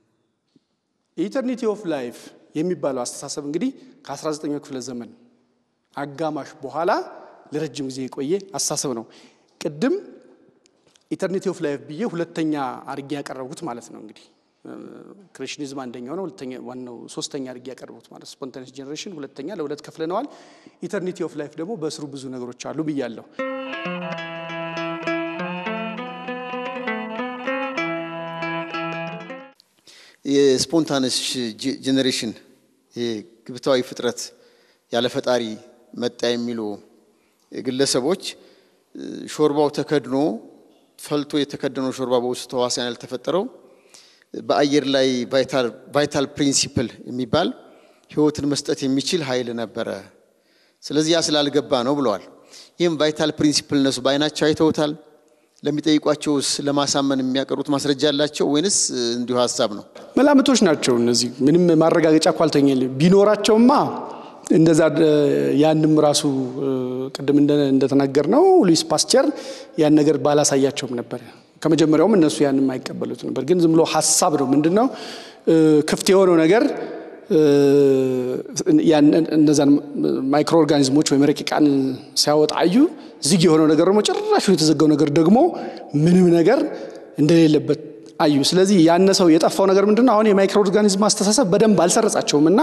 ኢተርኒቲ ኦፍ ላይፍ የሚባለው አስተሳሰብ እንግዲህ ከ19ኛው ክፍለ ዘመን አጋማሽ በኋላ ለረጅም ጊዜ የቆየ አስተሳሰብ ነው። ቅድም ኢተርኒቲ ኦፍ ላይፍ ብዬ ሁለተኛ አድርጌ ያቀረብኩት ማለት ነው። እንግዲህ ክሬሽኒዝም አንደኛው ነው። ሁለተኛ ዋናው ሶስተኛ አድርጌ ያቀረብኩት ማለት ስፖንታኒየስ ጄኔሬሽን ሁለተኛ ለሁለት ከፍለነዋል። ኢተርኒቲ ኦፍ ላይፍ ደግሞ በስሩ ብዙ ነገሮች አሉ ብያለሁ። የስፖንታነስ ጄኔሬሽን ግብታዊ ፍጥረት ያለ ፈጣሪ መጣ የሚሉ ግለሰቦች ሾርባው ተከድኖ ፈልቶ የተከደነው ሾርባ በውስጡ ተዋሲያን ያልተፈጠረው በአየር ላይ ቫይታል ፕሪንሲፕል የሚባል ህይወትን መስጠት የሚችል ኃይል ነበረ። ስለዚህ ያ ስላልገባ ነው ብለዋል። ይህም ቫይታል ፕሪንሲፕል እነሱ በአይናቸው አይተውታል፣ ለሚጠይቋቸውስ ለማሳመን የሚያቀርቡት ማስረጃ አላቸው ወይንስ እንዲሁ ሀሳብ ነው? መላምቶች ናቸው እነዚህ። ምንም ማረጋገጫ እኮ አልተገኘ ቢኖራቸውማ እንደዛ ያንም ራሱ ቅድም እንደተናገር ነው ሉዊስ ፓስቸር ያን ነገር ባላሳያቸውም ነበር። ከመጀመሪያውም እነሱ ያንም አይቀበሉት ነበር። ግን ዝም ብሎ ሀሳብ ነው። ምንድን ነው ክፍት የሆነው ነገር እነዛን ማይክሮ ኦርጋኒዝሞች ወይም ረቂቃን ሲያወጣ አዩ። ዝግ የሆነው ነገር ደግሞ ጭራሹ የተዘጋው ነገር ደግሞ ምንም ነገር እንደሌለበት አዩ። ስለዚህ ያነሰው የጠፋው ነገር ምንድን ነው? አሁን የማይክሮ ኦርጋኒዝም አስተሳሰብ በደንብ አልሰረጻቸውም እና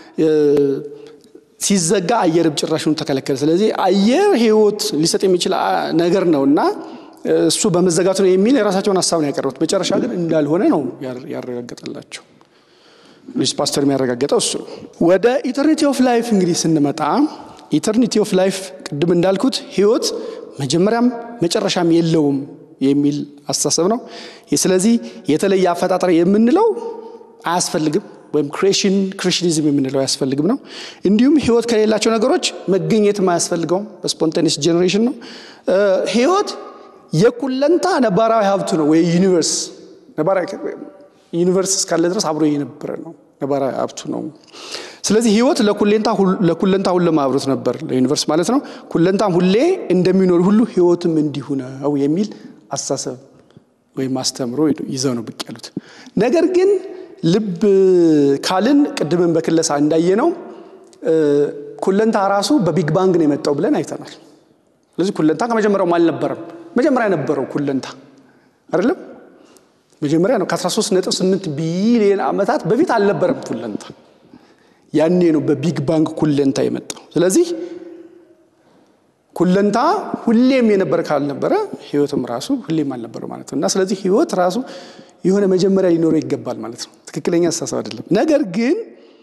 ሲዘጋ አየርም ጭራሹን ተከለከለ። ስለዚህ አየር ህይወት ሊሰጥ የሚችል ነገር ነው እና እሱ በመዘጋቱ ነው የሚል የራሳቸውን ሀሳብ ነው ያቀረቡት። መጨረሻ ግን እንዳልሆነ ነው ያረጋገጠላቸው። ሉዊስ ፓስተር የሚያረጋገጠው እሱ ነው። ወደ ኢተርኒቲ ኦፍ ላይፍ እንግዲህ ስንመጣ ኢተርኒቲ ኦፍ ላይፍ ቅድም እንዳልኩት ህይወት መጀመሪያም መጨረሻም የለውም የሚል አስተሳሰብ ነው። ስለዚህ የተለየ አፈጣጠር የምንለው አያስፈልግም ወይም ክሬሽን ክሬሽኒዝም የምንለው አያስፈልግም ነው። እንዲሁም ህይወት ከሌላቸው ነገሮች መገኘትም አያስፈልገውም በስፖንታኒስ ጄኔሬሽን ነው። ህይወት የኩለንታ ነባራዊ ሀብቱ ነው ወይ ዩኒቨርስ ዩኒቨርስ እስካለ ድረስ አብሮ የነበረ ነው፣ ነባራዊ ሀብቱ ነው። ስለዚህ ህይወት ለኩለንታ ሁሌ አብሮት ነበር፣ ለዩኒቨርስ ማለት ነው። ኩለንታም ሁሌ እንደሚኖር ሁሉ ህይወትም እንዲሁ ነው የሚል አስተሳሰብ ወይም አስተምሮ ይዘው ነው ብቅ ያሉት። ነገር ግን ልብ ካልን ቅድምን በክለሳ እንዳየ ነው ኩለንታ ራሱ በቢግ ባንግ ነው የመጣው ብለን አይተናል። ስለዚህ ኩለንታ ከመጀመሪያውም አልነበረም። መጀመሪያ ነበረው ኩለንታ አይደለም መጀመሪያ ነው። ከ13.8 ቢሊዮን ዓመታት በፊት አልነበረም ኩለንታ። ያኔ ነው በቢግ ባንግ ኩለንታ የመጣው። ስለዚህ ኩለንታ ሁሌም የነበረ ካልነበረ ህይወትም ራሱ ሁሌም አልነበረው ማለት ነው እና ስለዚህ ህይወት ራሱ የሆነ መጀመሪያ ሊኖረው ይገባል ማለት ነው። ትክክለኛ አስተሳሰብ አይደለም። ነገር ግን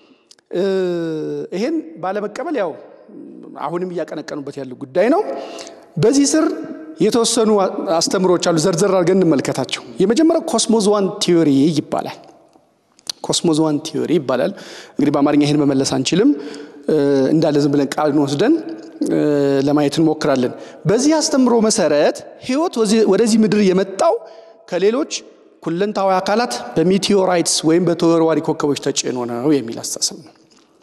ይሄን ባለመቀበል ያው አሁንም እያቀነቀኑበት ያለው ጉዳይ ነው። በዚህ ስር የተወሰኑ አስተምሮች አሉ። ዘርዘር አድርገን እንመልከታቸው። የመጀመሪያው ኮስሞዝዋን ቲዮሪ ይባላል። ኮስሞዝዋን ቲዮሪ ይባላል። እንግዲህ በአማርኛ ይህን መመለስ አንችልም። እንዳለ ዝም ብለን ቃልን ወስደን ለማየት እንሞክራለን። በዚህ አስተምሮ መሰረት ህይወት ወደዚህ ምድር የመጣው ከሌሎች ኩለንታዊ አካላት በሚቴዎራይትስ ወይም በተወርዋሪ ኮከቦች ተጭኖ ነው የሚል አስተሳሰብ ነው።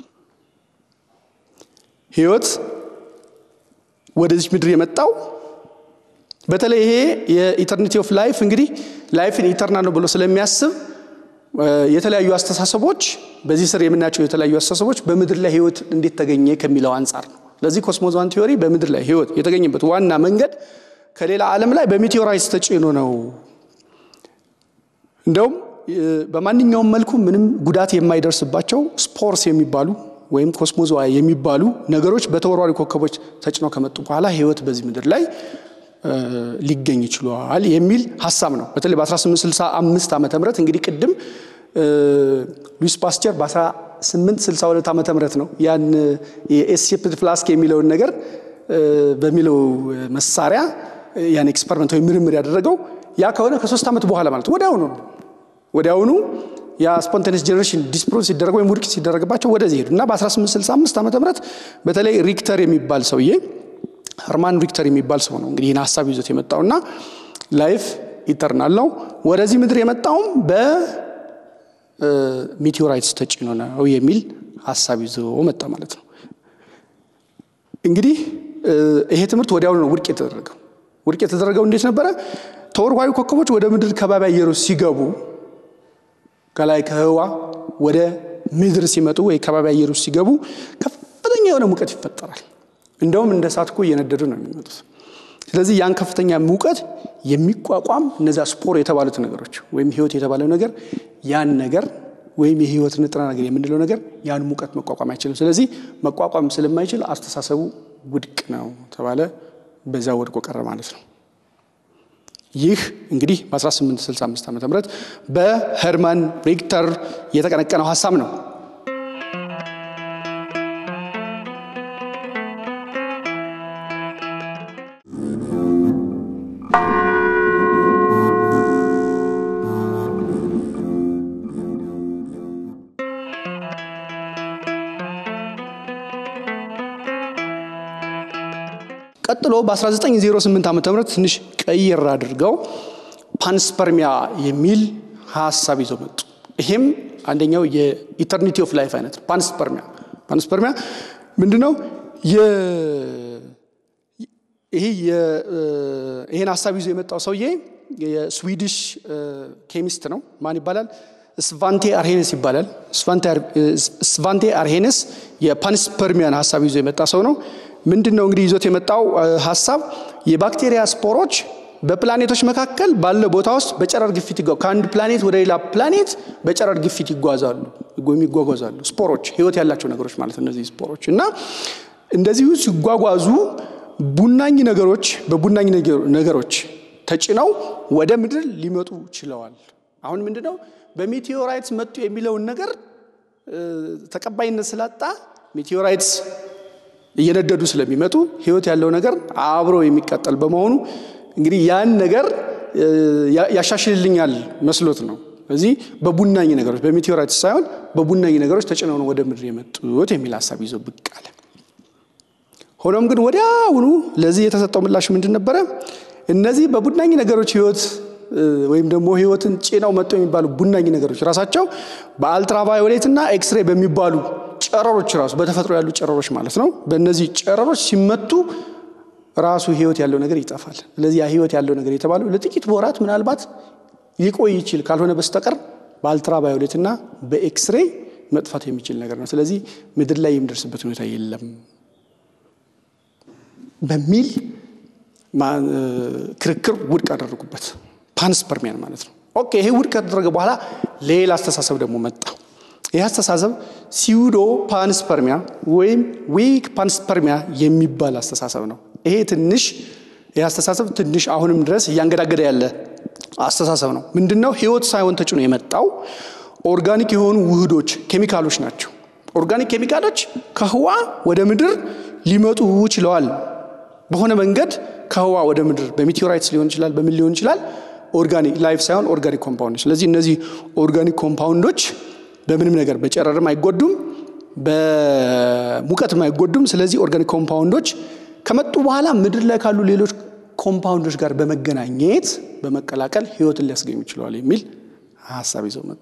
ህይወት ወደዚህ ምድር የመጣው በተለይ ይሄ የኢተርኒቲ ኦፍ ላይፍ እንግዲህ ላይፍን ኢተርናል ነው ብሎ ስለሚያስብ የተለያዩ አስተሳሰቦች በዚህ ስር የምናያቸው የተለያዩ አስተሳሰቦች በምድር ላይ ህይወት እንዴት ተገኘ ከሚለው አንጻር ነው። ለዚህ ኮስሞዛን ቲዮሪ በምድር ላይ ህይወት የተገኘበት ዋና መንገድ ከሌላ ዓለም ላይ በሚቴዎራይትስ ተጭኖ ነው። እንደውም በማንኛውም መልኩ ምንም ጉዳት የማይደርስባቸው ስፖርስ የሚባሉ ወይም ኮስሞዞዋ የሚባሉ ነገሮች በተወርዋሪ ኮከቦች ተጭነው ከመጡ በኋላ ህይወት በዚህ ምድር ላይ ሊገኝ ይችሏል የሚል ሀሳብ ነው። በተለይ በ1865 ዓመተ ምህረት እንግዲህ ቅድም ሉዊስ ፓስቸር በ1862 ዓመተ ምህረት ነው ያን የኤስሴፕት ፍላስክ የሚለውን ነገር በሚለው መሳሪያ ያን ኤክስፐሪመንት ወይም ምርምር ያደረገው ያ ከሆነ ከሶስት ዓመት በኋላ ማለት ወዲያውኑ ወዲያውኑ ያ ስፖንታኒየስ ጄኔሬሽን ዲስፕሮቭ ሲደረግ ወይም ውድቅ ሲደረግባቸው ወደዚህ ሄዱ እና በ1865 ዓመተ ምህረት በተለይ ሪክተር የሚባል ሰውዬ ኸርማን ሪክተር የሚባል ሰው ነው እንግዲህ ይህን ሀሳብ ይዞት የመጣው እና ላይፍ ኢተርናል ነው። ወደዚህ ምድር የመጣውም በሚቴዎራይትስ ተጭኖ ነው የሚል ሀሳብ ይዞ መጣ ማለት ነው። እንግዲህ ይሄ ትምህርት ወዲያውኑ ነው ውድቅ የተደረገው። ውድቅ የተደረገው እንዴት ነበረ? ተወርዋሪ ኮከቦች ወደ ምድር ከባቢ አየሩ ሲገቡ ከላይ ከህዋ ወደ ምድር ሲመጡ ወይ ከባቢ አየሩ ሲገቡ ከፍተኛ የሆነ ሙቀት ይፈጠራል። እንደውም እንደ እሳት እኮ እየነደዱ ነው የሚመጡት። ስለዚህ ያን ከፍተኛ ሙቀት የሚቋቋም እነዚያ ስፖር የተባሉት ነገሮች ወይም ህይወት የተባለው ነገር ያን ነገር ወይም የህይወት ንጥረ ነገር የምንለው ነገር ያን ሙቀት መቋቋም አይችልም። ስለዚህ መቋቋም ስለማይችል አስተሳሰቡ ውድቅ ነው ተባለ። በዛ ወድቆ ቀረ ማለት ነው። ይህ እንግዲህ በ1865 ዓ ም በሄርማን ሪክተር የተቀነቀነው ሀሳብ ነው። ቀጥሎ በ1908 ዓ ም ትንሽ ቀይር አድርገው ፓንስፐርሚያ የሚል ሀሳብ ይዘው መጡ። ይሄም አንደኛው የኢተርኒቲ ኦፍ ላይፍ አይነት ፓንስፐርሚያ ፓንስፐርሚያ ምንድን ነው? ይሄ ይሄን ሀሳብ ይዞ የመጣው ሰውዬ የስዊዲሽ ኬሚስት ነው። ማን ይባላል? ስቫንቴ አርሄነስ ይባላል። ስቫንቴ አርሄነስ የፓንስፐርሚያን ሀሳብ ይዞ የመጣ ሰው ነው። ምንድን ነው እንግዲህ ይዞት የመጣው ሀሳብ የባክቴሪያ ስፖሮች በፕላኔቶች መካከል ባለው ቦታ ውስጥ በጨረር ግፊት ከአንድ ፕላኔት ወደ ሌላ ፕላኔት በጨረር ግፊት ይጓዛሉ የሚጓጓዛሉ። ስፖሮች ህይወት ያላቸው ነገሮች ማለት እነዚህ ስፖሮች እና እንደዚሁ ሲጓጓዙ ቡናኝ ነገሮች በቡናኝ ነገሮች ተጭነው ወደ ምድር ሊመጡ ችለዋል። አሁን ምንድን ነው በሜቴዎራይትስ መጡ የሚለውን ነገር ተቀባይነት ስላጣ ሜቴዎራይትስ እየነደዱ ስለሚመጡ ህይወት ያለው ነገር አብሮ የሚቀጠል በመሆኑ እንግዲህ ያን ነገር ያሻሽልልኛል መስሎት ነው። እዚህ በቡናኝ ነገሮች በሜቴዎራይትስ ሳይሆን በቡናኝ ነገሮች ተጭነው ነው ወደ ምድር የመጡት የሚል ሀሳብ ይዞ ብቅ አለ። ሆኖም ግን ወዲያውኑ ለዚህ የተሰጠው ምላሽ ምንድን ነበረ? እነዚህ በቡናኝ ነገሮች ህይወት ወይም ደግሞ ህይወትን ጭነው መጡ የሚባሉ ቡናኝ ነገሮች ራሳቸው በአልትራቫዮሌት እና ኤክስሬ በሚባሉ ጨረሮች ራሱ በተፈጥሮ ያሉ ጨረሮች ማለት ነው። በእነዚህ ጨረሮች ሲመቱ ራሱ ህይወት ያለው ነገር ይጠፋል። ስለዚህ ያ ህይወት ያለው ነገር የተባለው ለጥቂት ወራት ምናልባት ሊቆይ ይችል ካልሆነ በስተቀር በአልትራቫዮሌት እና በኤክስሬ መጥፋት የሚችል ነገር ነው። ስለዚህ ምድር ላይ የሚደርስበት ሁኔታ የለም በሚል ክርክር ውድቅ አደረጉበት። ፓንስፐርሚያን ማለት ነው። ኦኬ ይሄ ውድቅ ከተደረገ በኋላ ሌላ አስተሳሰብ ደግሞ መጣ። ይህ አስተሳሰብ ሲዩዶ ፓንስፐርሚያ ወይም ዊክ ፓንስፐርሚያ የሚባል አስተሳሰብ ነው። ይሄ ትንሽ ይህ አስተሳሰብ ትንሽ አሁንም ድረስ እያንገዳገደ ያለ አስተሳሰብ ነው። ምንድን ነው? ህይወት ሳይሆን ተጭኖ የመጣው ኦርጋኒክ የሆኑ ውህዶች ኬሚካሎች ናቸው። ኦርጋኒክ ኬሚካሎች ከህዋ ወደ ምድር ሊመጡ ችለዋል። በሆነ መንገድ ከህዋ ወደ ምድር በሜቴዎራይትስ ሊሆን ይችላል፣ በምን ሊሆን ይችላል። ኦርጋኒክ ላይፍ ሳይሆን ኦርጋኒክ ኮምፓውንዶች። ስለዚህ እነዚህ ኦርጋኒክ ኮምፓውንዶች በምንም ነገር በጨረርም አይጎዱም፣ በሙቀትም አይጎዱም። ስለዚህ ኦርጋኒክ ኮምፓውንዶች ከመጡ በኋላ ምድር ላይ ካሉ ሌሎች ኮምፓውንዶች ጋር በመገናኘት በመቀላቀል ህይወትን ሊያስገኙ ይችለዋል የሚል ሀሳብ ይዘው መጡ።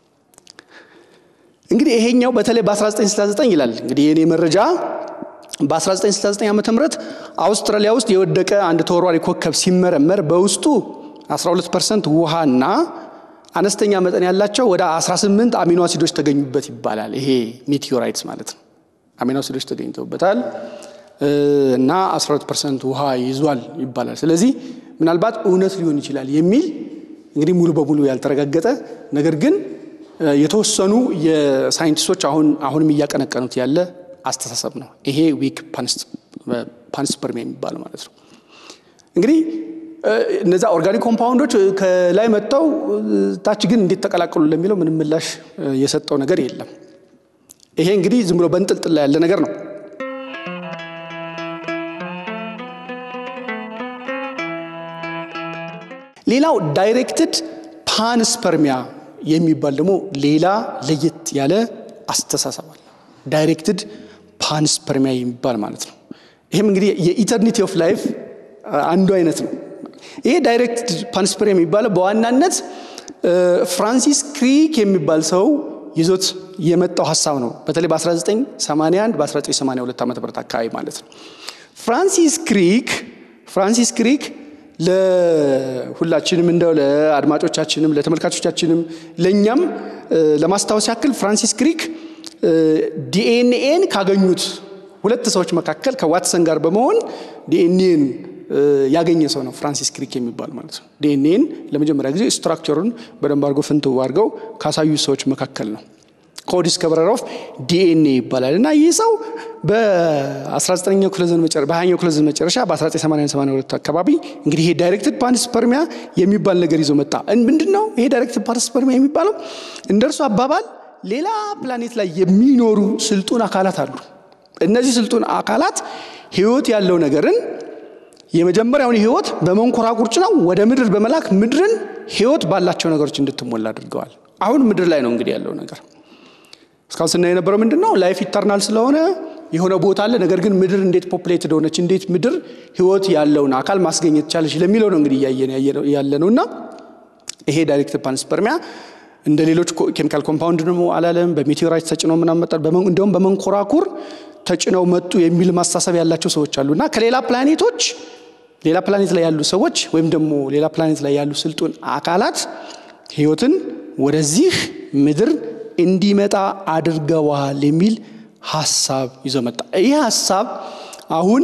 እንግዲህ ይሄኛው በተለይ በ1969 ይላል እንግዲህ የኔ መረጃ በ1969 ዓ ም አውስትራሊያ ውስጥ የወደቀ አንድ ተወርዋሪ ኮከብ ሲመረመር በውስጡ 12 ፐርሰንት ውሃና አነስተኛ መጠን ያላቸው ወደ 18 አሚኖ አሲዶች ተገኙበት ይባላል። ይሄ ሜቴዎራይትስ ማለት ነው። አሚኖ አሲዶች ተገኝተውበታል እና 12 ፐርሰንት ውሃ ይዟል ይባላል። ስለዚህ ምናልባት እውነት ሊሆን ይችላል የሚል እንግዲህ ሙሉ በሙሉ ያልተረጋገጠ ነገር ግን የተወሰኑ የሳይንቲስቶች አሁን አሁንም እያቀነቀኑት ያለ አስተሳሰብ ነው። ይሄ ዊክ ፓንስፐርሚያ የሚባለው ማለት ነው። እንግዲህ እነዛ ኦርጋኒክ ኮምፓውንዶች ከላይ መጥተው ታች ግን እንዴት ተቀላቀሉ ለሚለው ምንም ምላሽ የሰጠው ነገር የለም። ይሄ እንግዲህ ዝም ብሎ በንጥልጥል ላይ ያለ ነገር ነው። ሌላው ዳይሬክትድ ፓንስፐርሚያ የሚባል ደግሞ ሌላ ለየት ያለ አስተሳሰብ አለ። ዳይሬክትድ ፓንስፐርሚያ የሚባል ማለት ነው። ይህም እንግዲህ የኢተርኒቲ ኦፍ ላይፍ አንዱ አይነት ነው። ይሄ ዳይሬክትድ ፓንስፐርሚያ የሚባለው በዋናነት ፍራንሲስ ክሪክ የሚባል ሰው ይዞት የመጣው ሀሳብ ነው። በተለይ በ1981 በ1982 ዓ ም አካባቢ ማለት ነው። ፍራንሲስ ክሪክ ፍራንሲስ ክሪክ ለሁላችንም እንደው ለአድማጮቻችንም ለተመልካቾቻችንም ለእኛም ለማስታወስ ያክል ፍራንሲስ ክሪክ ዲኤንኤን ካገኙት ሁለት ሰዎች መካከል ከዋትሰን ጋር በመሆን ዲኤንኤን ያገኘ ሰው ነው ፍራንሲስ ክሪክ የሚባል ማለት ነው። ዲኤንኤን ለመጀመሪያ ጊዜ ስትራክቸሩን በደንብ አድርጎ ፍንትው አድርገው ካሳዩ ሰዎች መካከል ነው። ኮዲስከቨረር ኦፍ ዲኤንኤ ይባላል እና ይህ ሰው በ19ኛው ክፍለ ዘመን መጨረሻ በ20ኛው ክፍለ ዘመን መጨረሻ በ1982 አካባቢ እንግዲህ ይሄ ዳይሬክትድ ፓንስፐርሚያ የሚባል ነገር ይዞ መጣ። ምንድን ነው ይሄ ዳይሬክትድ ፓንስፐርሚያ የሚባለው? እንደ እርሱ አባባል ሌላ ፕላኔት ላይ የሚኖሩ ስልጡን አካላት አሉ። እነዚህ ስልጡን አካላት ህይወት ያለው ነገርን የመጀመሪያውን ህይወት በመንኮራኩር ጭነው ወደ ምድር በመላክ ምድርን ህይወት ባላቸው ነገሮች እንድትሞላ አድርገዋል። አሁን ምድር ላይ ነው እንግዲህ ያለው ነገር። እስካሁን ስናይ የነበረው ምንድን ነው? ላይፍ ኢተርናል ስለሆነ የሆነ ቦታ አለ። ነገር ግን ምድር እንዴት ፖፕሌትድ ሆነች፣ እንዴት ምድር ህይወት ያለውን አካል ማስገኘት ቻለች ለሚለው ነው እንግዲህ እያየን ያለ ነው እና ይሄ ዳይሬክት ፓንስፐርሚያ እንደ ሌሎች ኬሚካል ኮምፓውንድ ደግሞ አላለም። በሜቴዎራይት ተጭነው ምናምን መጣ፣ እንዲሁም በመንኮራኩር ተጭነው መጡ የሚል ማስተሳሰብ ያላቸው ሰዎች አሉ እና ከሌላ ፕላኔቶች ሌላ ፕላኔት ላይ ያሉ ሰዎች ወይም ደግሞ ሌላ ፕላኔት ላይ ያሉ ስልጡን አካላት ህይወትን ወደዚህ ምድር እንዲመጣ አድርገዋል የሚል ሀሳብ ይዞ መጣ። ይህ ሀሳብ አሁን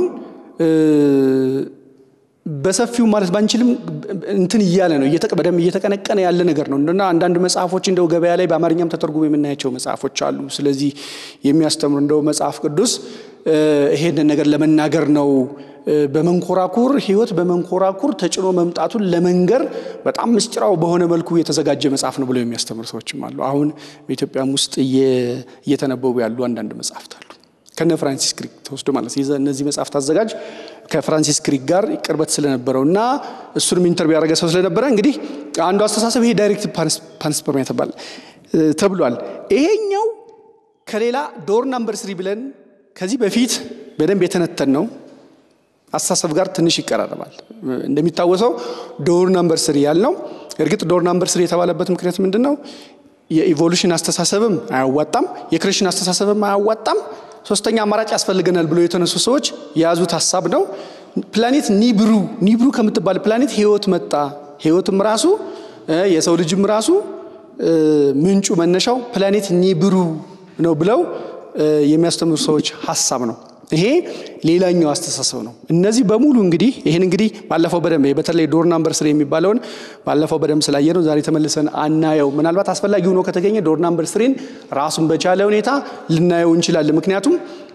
በሰፊው ማለት ባንችልም እንትን እያለ ነው በደንብ እየተቀነቀነ ያለ ነገር ነው እና አንዳንድ መጽሐፎች እንደው ገበያ ላይ በአማርኛም ተተርጉሞ የምናያቸው መጽሐፎች አሉ። ስለዚህ የሚያስተምሩ እንደው መጽሐፍ ቅዱስ ይሄንን ነገር ለመናገር ነው በመንኮራኩር ህይወት በመንኮራኩር ተጭኖ መምጣቱን ለመንገር በጣም ምስጢራው በሆነ መልኩ የተዘጋጀ መጽሐፍ ነው ብለው የሚያስተምሩ ሰዎችም አሉ። አሁን በኢትዮጵያም ውስጥ እየተነበቡ ያሉ አንዳንድ መጽሐፍት አሉ ከነ ፍራንሲስ ክሪክ ተወስዶ ማለት እነዚህ መጽሐፍት አዘጋጅ ከፍራንሲስ ክሪክ ጋር ቅርበት ስለነበረው እና እሱንም ኢንተርቪው ያደረገ ሰው ስለነበረ እንግዲህ አንዱ አስተሳሰብ ይሄ ዳይሬክት ፓንስፐርሚያ ተብሏል። ይሄኛው ከሌላ ዶር ናምበር ስሪ ብለን ከዚህ በፊት በደንብ የተነተን ነው አስተሳሰብ ጋር ትንሽ ይቀራረባል። እንደሚታወሰው ዶር ናምበር ስሪ ያልነው እርግጥ ዶር ናምበር ስሪ የተባለበት ምክንያት ምንድን ነው? የኢቮሉሽን አስተሳሰብም አያዋጣም፣ የክሬሽን አስተሳሰብም አያዋጣም። ሶስተኛ አማራጭ ያስፈልገናል ብሎ የተነሱ ሰዎች የያዙት ሀሳብ ነው። ፕላኔት ኒብሩ ኒብሩ ከምትባል ፕላኔት ህይወት መጣ። ህይወትም ራሱ የሰው ልጅም ራሱ ምንጩ መነሻው ፕላኔት ኒብሩ ነው ብለው የሚያስተምሩ ሰዎች ሀሳብ ነው። ይሄ ሌላኛው አስተሳሰብ ነው። እነዚህ በሙሉ እንግዲህ ይህን እንግዲህ ባለፈው በደንብ በተለይ ዶር ናምበር ስሪ የሚባለውን ባለፈው በደንብ ስላየ ነው ዛሬ ተመልሰን አናየው። ምናልባት አስፈላጊ ሆኖ ከተገኘ ዶር ናምበር ስሪን ራሱን በቻለ ሁኔታ ልናየው እንችላለን። ምክንያቱም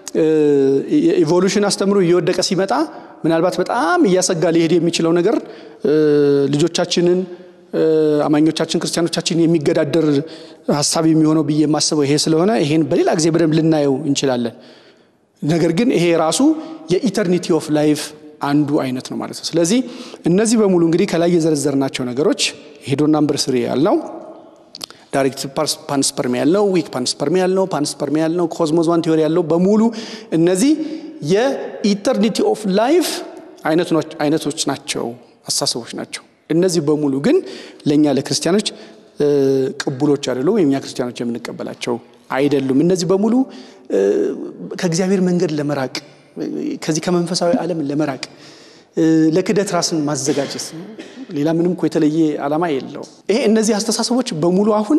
ኢቮሉሽን አስተምሮ እየወደቀ ሲመጣ ምናልባት በጣም እያሰጋ ሊሄድ የሚችለው ነገር ልጆቻችንን አማኞቻችን ክርስቲያኖቻችን የሚገዳደር ሀሳብ የሚሆነው ብዬ የማስበው ይሄ ስለሆነ ይሄን በሌላ ጊዜ በደንብ ልናየው እንችላለን። ነገር ግን ይሄ ራሱ የኢተርኒቲ ኦፍ ላይፍ አንዱ አይነት ነው ማለት ነው። ስለዚህ እነዚህ በሙሉ እንግዲህ ከላይ የዘረዘርናቸው ነገሮች ሄዶ ናምበር ስሪ ያልነው ዳይሬክት ፓንስፐርሚ ያልነው ዊክ ፓንስፐርሚ ያልነው ፓንስፐርሚ ያልነው ኮዝሞስ ዋን ቲዮሪ ያልነው በሙሉ እነዚህ የኢተርኒቲ ኦፍ ላይፍ አይነቶች ናቸው፣ አስተሳሰቦች ናቸው። እነዚህ በሙሉ ግን ለእኛ ለክርስቲያኖች ቅቡሎች አይደሉም፣ የእኛ ክርስቲያኖች የምንቀበላቸው አይደሉም። እነዚህ በሙሉ ከእግዚአብሔር መንገድ ለመራቅ ከዚህ ከመንፈሳዊ ዓለም ለመራቅ ለክደት ራስን ማዘጋጀት ሌላ ምንም እኮ የተለየ ዓላማ የለው። ይሄ እነዚህ አስተሳሰቦች በሙሉ አሁን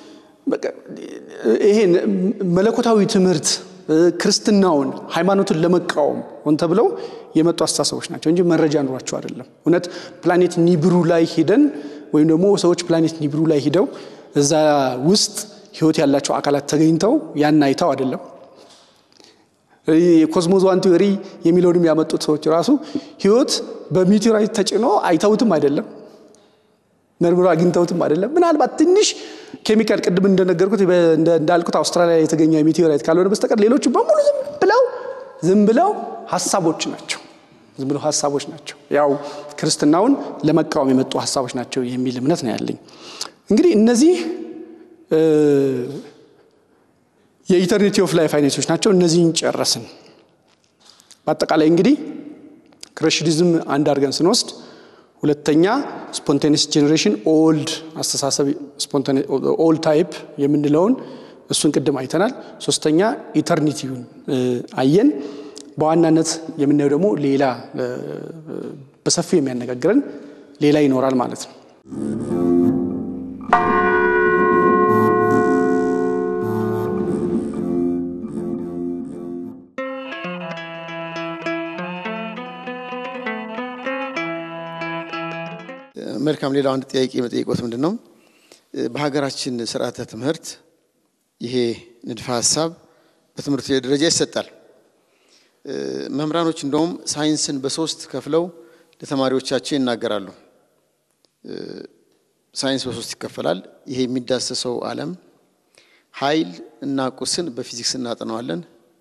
ይሄ መለኮታዊ ትምህርት ክርስትናውን ሃይማኖትን ለመቃወም ሆን ተብለው የመጡ አስተሳሰቦች ናቸው እንጂ መረጃ ኑሯቸው አይደለም። እውነት ፕላኔት ኒብሩ ላይ ሂደን ወይም ደግሞ ሰዎች ፕላኔት ኒብሩ ላይ ሂደው እዛ ውስጥ ህይወት ያላቸው አካላት ተገኝተው ያን አይተው አይደለም። የኮስሞስ ዋን ቲዮሪ የሚለውንም ያመጡት ሰዎች ራሱ ህይወት በሚቴራይት ተጭኖ አይተውትም አይደለም፣ መርምሮ አግኝተውትም አይደለም። ምናልባት ትንሽ ኬሚካል ቅድም እንደነገርኩት እንዳልኩት አውስትራሊያ የተገኘው የሚቴራይት ካልሆነ በስተቀር ሌሎቹ በሙሉ ዝም ብለው ዝም ብለው ሀሳቦች ናቸው። ዝም ብለው ሀሳቦች ናቸው። ያው ክርስትናውን ለመቃወም የመጡ ሀሳቦች ናቸው የሚል እምነት ነው ያለኝ። እንግዲህ እነዚህ የኢተርኒቲ ኦፍ ላይፍ አይነቶች ናቸው። እነዚህን ጨረስን። በአጠቃላይ እንግዲህ ክሬሽኒዝም አንድ አድርገን ስንወስድ፣ ሁለተኛ ስፖንቴኒስ ጄኔሬሽን ኦልድ አስተሳሰብ ኦልድ ታይፕ የምንለውን እሱን ቅድም አይተናል። ሶስተኛ ኢተርኒቲውን አየን። በዋናነት የምናየው ደግሞ ሌላ በሰፊው የሚያነጋግረን ሌላ ይኖራል ማለት ነው። መልካም። ሌላው አንድ ጥያቄ መጠየቆት ምንድን ነው በሀገራችን ስርዓተ ትምህርት ይሄ ንድፈ ሀሳብ በትምህርት ደረጃ ይሰጣል። መምህራኖች እንደውም ሳይንስን በሶስት ከፍለው ለተማሪዎቻቸው ይናገራሉ። ሳይንስ በሶስት ይከፈላል። ይሄ የሚዳሰሰው ዓለም ኃይል እና ቁስን በፊዚክስ እናጠናዋለን።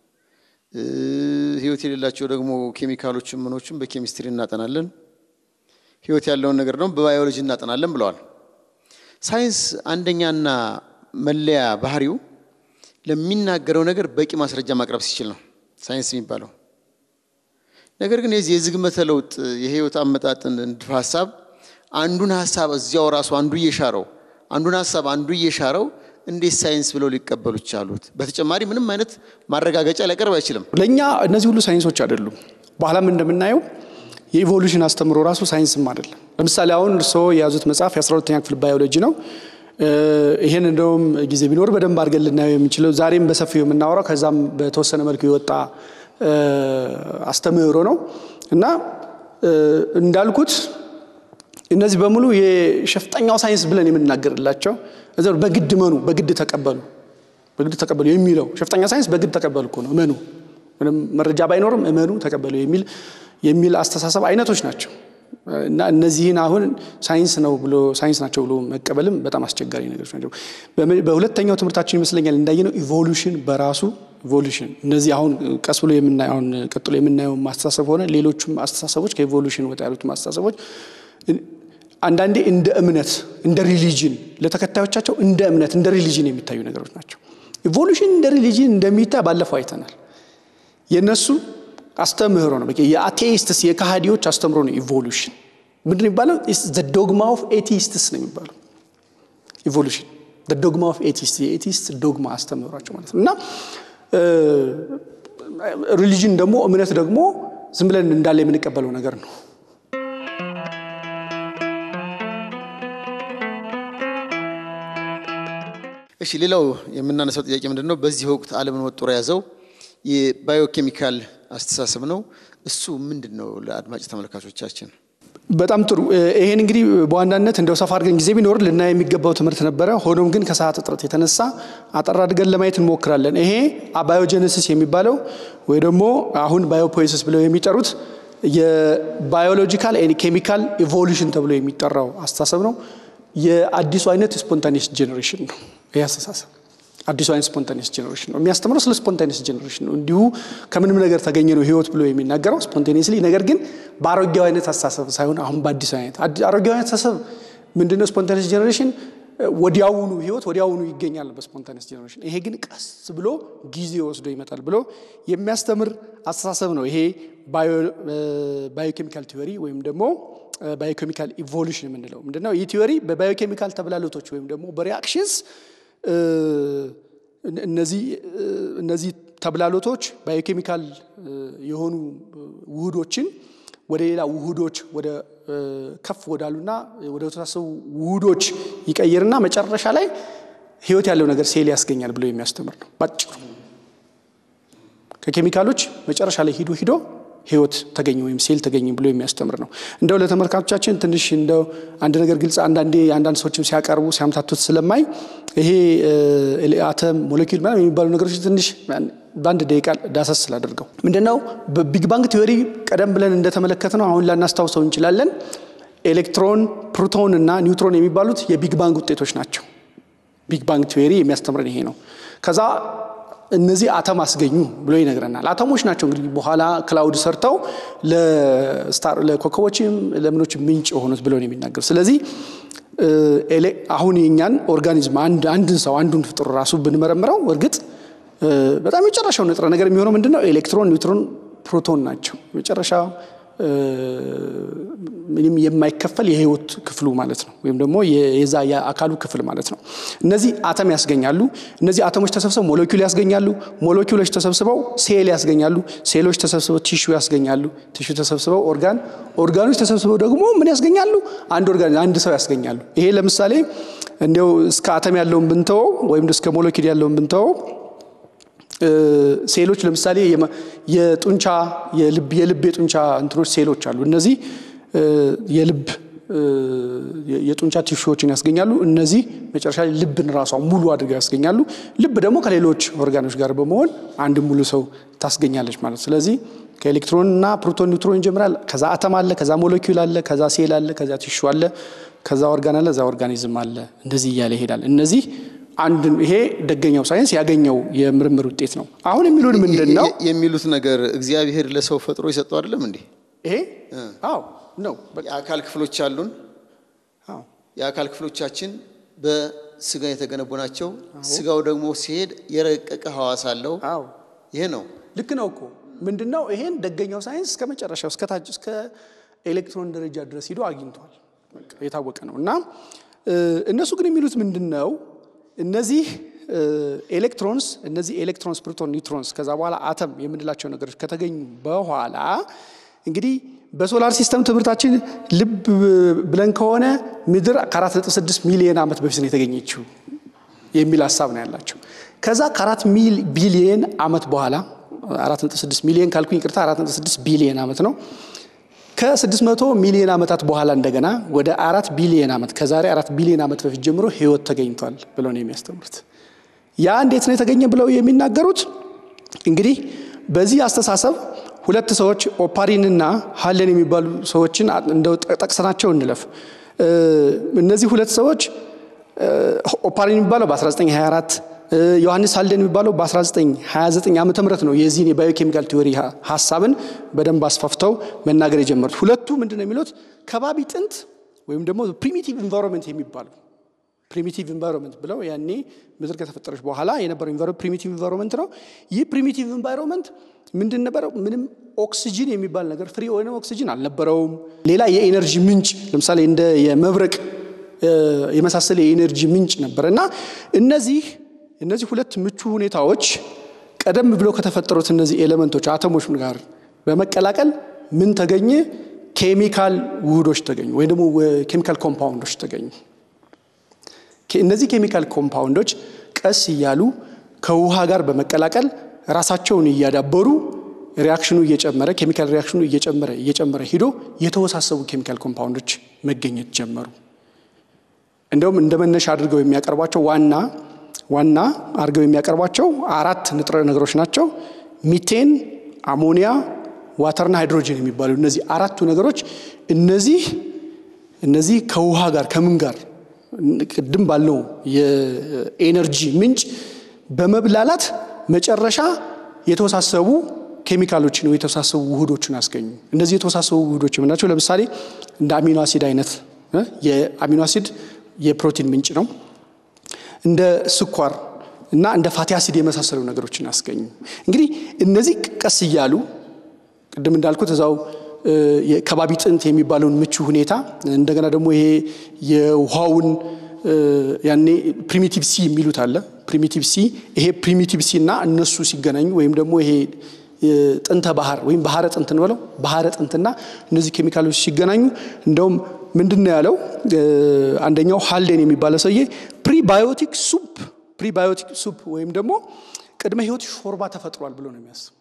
ህይወት የሌላቸው ደግሞ ኬሚካሎችን ምኖችን በኬሚስትሪ እናጠናለን። ህይወት ያለውን ነገር ደግሞ በባዮሎጂ እናጠናለን ብለዋል። ሳይንስ አንደኛና መለያ ባህሪው ለሚናገረው ነገር በቂ ማስረጃ ማቅረብ ሲችል ነው። ሳይንስ የሚባለው። ነገር ግን የዚህ የዝግመተ ለውጥ የህይወት አመጣጥን ንድፈ ሀሳብ አንዱን ሀሳብ እዚያው ራሱ አንዱ እየሻረው አንዱን ሀሳብ አንዱ እየሻረው እንዴት ሳይንስ ብለው ሊቀበሉ ቻሉት? በተጨማሪ ምንም አይነት ማረጋገጫ ሊያቀርብ አይችልም። ለእኛ እነዚህ ሁሉ ሳይንሶች አይደሉም። በኋላም እንደምናየው የኢቮሉሽን አስተምሮ ራሱ ሳይንስም አይደለም። ለምሳሌ አሁን እርስዎ የያዙት መጽሐፍ የ12ተኛ ክፍል ባዮሎጂ ነው። ይህን እንደውም ጊዜ ቢኖር በደንብ አድርገን ልናየው የምንችለው ዛሬም በሰፊው የምናወራው ከዛም በተወሰነ መልኩ የወጣ አስተምህሮ ነው እና እንዳልኩት እነዚህ በሙሉ የሸፍጠኛው ሳይንስ ብለን የምንናገርላቸው በግድ መኑ፣ በግድ ተቀበሉ፣ በግድ ተቀበሉ የሚለው ሸፍጠኛ ሳይንስ በግድ ተቀበሉ እኮ ነው። እመኑ፣ ምንም መረጃ ባይኖርም እመኑ፣ ተቀበሉ የሚል የሚል አስተሳሰብ አይነቶች ናቸው እና እነዚህን አሁን ሳይንስ ነው ብሎ ሳይንስ ናቸው ብሎ መቀበልም በጣም አስቸጋሪ ነገሮች ናቸው። በሁለተኛው ትምህርታችን ይመስለኛል እንዳየነው ኢቮሉሽን በራሱ ኢቮሉሽን እነዚህ አሁን ቀስ ብሎ የምናየው አሁን ቀጥሎ የምናየው ማስተሳሰብ ሆነ ሌሎቹም አስተሳሰቦች ከኢቮሉሽን ወጣ ያሉት ማስተሳሰቦች አንዳንዴ እንደ እምነት እንደ ሪሊጅን ለተከታዮቻቸው እንደ እምነት እንደ ሪሊጅን የሚታዩ ነገሮች ናቸው። ኢቮሉሽን እንደ ሪሊጅን እንደሚታይ ባለፈው አይተናል። የእነሱ አስተምህሮ ነው። የአቴይስትስ የካሃዲዎች አስተምህሮ ነው። ኢቮሉሽን ምንድን የሚባለው? ዶግማ ኦፍ ኤቲስትስ ነው የሚባለው ኢቮሉሽን ዶግማ ኦፍ ኤቲስት የኤቲስት ዶግማ አስተምህሯቸው ማለት ነው እና ሪሊጅን ደግሞ እምነት ደግሞ ዝም ብለን እንዳለ የምንቀበለው ነገር ነው። እሺ ሌላው የምናነሳው ጥያቄ ምንድን ነው? በዚህ ወቅት ዓለምን ወጥሮ የያዘው የባዮኬሚካል አስተሳሰብ ነው። እሱ ምንድን ነው? ለአድማጭ ተመልካቾቻችን በጣም ጥሩ። ይሄን እንግዲህ በዋናነት እንደው ሰፋ አድርገን ጊዜ ቢኖር ልናይ የሚገባው ትምህርት ነበረ። ሆኖም ግን ከሰዓት እጥረት የተነሳ አጠር አድርገን ለማየት እንሞክራለን። ይሄ ባዮጀነሲስ የሚባለው ወይ ደግሞ አሁን ባዮፖይሲስ ብለው የሚጠሩት የባዮሎጂካል ኬሚካል ኢቮሉሽን ተብሎ የሚጠራው አስተሳሰብ ነው። የአዲሱ አይነት ስፖንታኒየስ ጄኔሬሽን ነው። ይህ አስተሳሰብ አዲሱ አይነት ስፖንታኒየስ ጄኔሬሽን ነው የሚያስተምረው ስለ ስፖንታኒየስ ጄኔሬሽን ነው። እንዲሁ ከምንም ነገር ተገኘ ነው ህይወት ብሎ የሚናገረው ስፖንታኒየስሊ፣ ነገር ግን በአሮጌው አይነት አስተሳሰብ ሳይሆን አሁን በአዲሱ አይነት አሮጌው አይነት አስተሳሰብ ምንድነው? ስፖንታኒየስ ጄኔሬሽን ወዲያውኑ ህይወት ወዲያውኑ ይገኛል በስፖንታኒየስ ጄኔሬሽን። ይሄ ግን ቀስ ብሎ ጊዜ ወስዶ ይመጣል ብሎ የሚያስተምር አስተሳሰብ ነው። ይሄ ባዮኬሚካል ቲዎሪ ወይም ደግሞ ባዮኬሚካል ኢቮሉሽን የምንለው ምንድነው? ይህ ቲዎሪ በባዮኬሚካል ተብላሎቶች ወይም ደግሞ በሪአክሽንስ እነዚህ ተብላሎቶች ባዮኬሚካል የሆኑ ውህዶችን ወደ ሌላ ውህዶች ወደ ከፍ ወዳሉና ወደ ተሳሰቡ ውህዶች ይቀይርና መጨረሻ ላይ ህይወት ያለው ነገር ሴል ያስገኛል ብሎ የሚያስተምር ነው። ባጭሩ ከኬሚካሎች መጨረሻ ላይ ሂዶ ሂዶ ህይወት ተገኘ ወይም ሴል ተገኘ ብሎ የሚያስተምር ነው። እንደው ለተመልካቾቻችን ትንሽ እንደው አንድ ነገር ግልጽ አንዳንዴ አንዳንድ ሰዎችም ሲያቀርቡ ሲያምታቱት ስለማይ ይሄ አተም ሞለኪል ምናምን የሚባሉ ነገሮች ትንሽ በአንድ ደቂቃ ዳሰስ ስላደርገው ምንድነው በቢግ ባንግ ቲዎሪ ቀደም ብለን እንደተመለከት ነው አሁን ላናስታውሰው እንችላለን። ኤሌክትሮን፣ ፕሮቶን እና ኒውትሮን የሚባሉት የቢግ ባንግ ውጤቶች ናቸው። ቢግ ባንግ ቲዎሪ የሚያስተምረን ይሄ ነው። ከዛ እነዚህ አተም አስገኙ ብሎ ይነግረናል። አተሞች ናቸው እንግዲህ በኋላ ክላውድ ሰርተው ለኮከቦችም ለምኖች ምንጭ የሆኑት ብሎ ነው የሚናገር። ስለዚህ አሁን የኛን ኦርጋኒዝም አንድን ሰው አንዱን ፍጡር ራሱ ብንመረምረው እርግጥ በጣም የመጨረሻው ንጥረ ነገር የሚሆነው ምንድን ነው? ኤሌክትሮን፣ ኒውትሮን፣ ፕሮቶን ናቸው። የመጨረሻ ምንም የማይከፈል የህይወት ክፍሉ ማለት ነው። ወይም ደግሞ የዛ የአካሉ ክፍል ማለት ነው። እነዚህ አተም ያስገኛሉ። እነዚህ አተሞች ተሰብስበው ሞለኪውል ያስገኛሉ። ሞለኪውሎች ተሰብስበው ሴል ያስገኛሉ። ሴሎች ተሰብስበው ቲሹ ያስገኛሉ። ቲሹ ተሰብስበው ኦርጋን፣ ኦርጋኖች ተሰብስበው ደግሞ ምን ያስገኛሉ? አንድ ኦርጋን፣ አንድ ሰው ያስገኛሉ። ይሄ ለምሳሌ እንዲያው እስከ አተም ያለውን ብንተወው ወይም እስከ ሞለኪል ያለውን ብንተወው ሴሎች ለምሳሌ የጡንቻ የልብ የልብ የጡንቻ እንትኖች ሴሎች አሉ። እነዚህ የልብ የጡንቻ ቲሹዎችን ያስገኛሉ። እነዚህ መጨረሻ ላይ ልብን ራሷ ሙሉ አድርገው ያስገኛሉ። ልብ ደግሞ ከሌሎች ኦርጋኖች ጋር በመሆን አንድ ሙሉ ሰው ታስገኛለች ማለት። ስለዚህ ከኤሌክትሮን እና ፕሮቶን ኒውትሮን ይጀምራል። ከዛ አተም አለ፣ ከዛ ሞለኪውል አለ፣ ከዛ ሴል አለ፣ ከዛ ቲሹ አለ፣ ከዛ ኦርጋን አለ፣ ከዛ ኦርጋኒዝም አለ። እንደዚህ እያለ ይሄዳል። እነዚህ አንድ ይሄ ደገኛው ሳይንስ ያገኘው የምርምር ውጤት ነው። አሁን የሚሉን ምንድን ነው የሚሉት ነገር እግዚአብሔር ለሰው ፈጥሮ የሰጠው አይደለም እንዴ? ይሄ አዎ ነው። የአካል ክፍሎች አሉን። የአካል ክፍሎቻችን በስጋ የተገነቡ ናቸው። ስጋው ደግሞ ሲሄድ የረቀቀ ሐዋስ አለው። ይሄ ነው ልክ ነው እኮ ምንድን ነው ይሄን ደገኛው ሳይንስ እስከ መጨረሻው እስከ ታች እስከ ኤሌክትሮን ደረጃ ድረስ ሂዶ አግኝቷል። በቃ የታወቀ ነው። እና እነሱ ግን የሚሉት ምንድን ነው እነዚህ ኤሌክትሮንስ እነዚህ ኤሌክትሮንስ፣ ፕሮቶን፣ ኒውትሮንስ ከዛ በኋላ አተም የምንላቸው ነገሮች ከተገኙ በኋላ እንግዲህ በሶላር ሲስተም ትምህርታችን ልብ ብለን ከሆነ ምድር ከ4.6 ሚሊዮን ዓመት በፊት ነው የተገኘችው የሚል ሀሳብ ነው ያላቸው። ከዛ ከአራት ቢሊየን ዓመት በኋላ 4.6 ሚሊዮን ካልኩኝ ይቅርታ 4.6 ቢሊየን ዓመት ነው። ከ600 ሚሊዮን ዓመታት በኋላ እንደገና ወደ አራት ቢሊየን ዓመት ከዛሬ አራት ቢሊዮን ዓመት በፊት ጀምሮ ህይወት ተገኝቷል ብለው ነው የሚያስተምሩት። ያ እንዴት ነው የተገኘ ብለው የሚናገሩት እንግዲህ በዚህ አስተሳሰብ ሁለት ሰዎች ኦፓሪንና ሀለን የሚባሉ ሰዎችን እንደው ጠቅሰናቸው እንለፍ። እነዚህ ሁለት ሰዎች ኦፓሪን የሚባለው በ1924 ዮሐንስ ሀልደን የሚባለው በ1929 ዓ ም ነው የዚህን የባዮኬሚካል ቲዎሪ ሀሳብን በደንብ አስፋፍተው መናገር የጀመሩት። ሁለቱ ምንድን ነው የሚሉት ከባቢ ጥንት ወይም ደግሞ ፕሪሚቲቭ ኢንቫይሮንመንት የሚባለው ፕሪሚቲቭ ኢንቫይሮንመንት ብለው ያኔ ምድር ከተፈጠረች በኋላ የነበረው ፕሪሚቲቭ ኢንቫይሮንመንት ነው። ይህ ፕሪሚቲቭ ኢንቫይሮንመንት ምንድን ነበረው? ምንም ኦክሲጅን የሚባል ነገር ፍሪ የሆነ ኦክሲጅን አልነበረውም። ሌላ የኤነርጂ ምንጭ ለምሳሌ እንደ የመብረቅ የመሳሰለ የኤነርጂ ምንጭ ነበር እና እነዚህ እነዚህ ሁለት ምቹ ሁኔታዎች ቀደም ብለው ከተፈጠሩት እነዚህ ኤሌመንቶች አተሞች ጋር በመቀላቀል ምን ተገኘ? ኬሚካል ውህዶች ተገኙ፣ ወይም ደግሞ ኬሚካል ኮምፓውንዶች ተገኙ። እነዚህ ኬሚካል ኮምፓውንዶች ቀስ እያሉ ከውሃ ጋር በመቀላቀል ራሳቸውን እያዳበሩ ሪያክሽኑ እየጨመረ ኬሚካል ሪያክሽኑ እየጨመረ እየጨመረ ሂዶ የተወሳሰቡ ኬሚካል ኮምፓውንዶች መገኘት ጀመሩ። እንደውም እንደ መነሻ አድርገው የሚያቀርቧቸው ዋና ዋና አድርገው የሚያቀርቧቸው አራት ንጥረ ነገሮች ናቸው። ሚቴን፣ አሞኒያ፣ ዋተርና ሃይድሮጅን የሚባሉ እነዚህ አራቱ ነገሮች እነዚህ እነዚህ ከውሃ ጋር ከምን ጋር ቅድም ባለው የኤነርጂ ምንጭ በመብላላት መጨረሻ የተወሳሰቡ ኬሚካሎችን ወይ የተወሳሰቡ ውህዶችን አስገኙ። እነዚህ የተወሳሰቡ ውህዶች የምናቸው ለምሳሌ እንደ አሚኖ አሲድ አይነት የአሚኖ አሲድ የፕሮቲን ምንጭ ነው። እንደ ስኳር እና እንደ ፋቲ አሲድ የመሳሰሉ ነገሮችን አስገኙ። እንግዲህ እነዚህ ቀስ እያሉ ቅድም እንዳልኩት እዛው የከባቢ ጥንት የሚባለውን ምቹ ሁኔታ እንደገና ደግሞ ይሄ የውሃውን ያኔ ፕሪሚቲቭ ሲ የሚሉት አለ። ፕሪሚቲቭ ሲ ይሄ ፕሪሚቲቭ ሲ እና እነሱ ሲገናኙ ወይም ደግሞ ይሄ ጥንተ ባህር ወይም ባህረ ጥንት እንበለው ባህረ ጥንትና እነዚህ ኬሚካሎች ሲገናኙ እንደውም ምንድን ነው ያለው አንደኛው ሃልዴን የሚባለው ሰውዬ ፕሪባዮቲክ ሱፕ ፕሪባዮቲክ ሱፕ ወይም ደግሞ ቅድመ ህይወት ሾርባ ተፈጥሯል ብሎ ነው የሚያስብ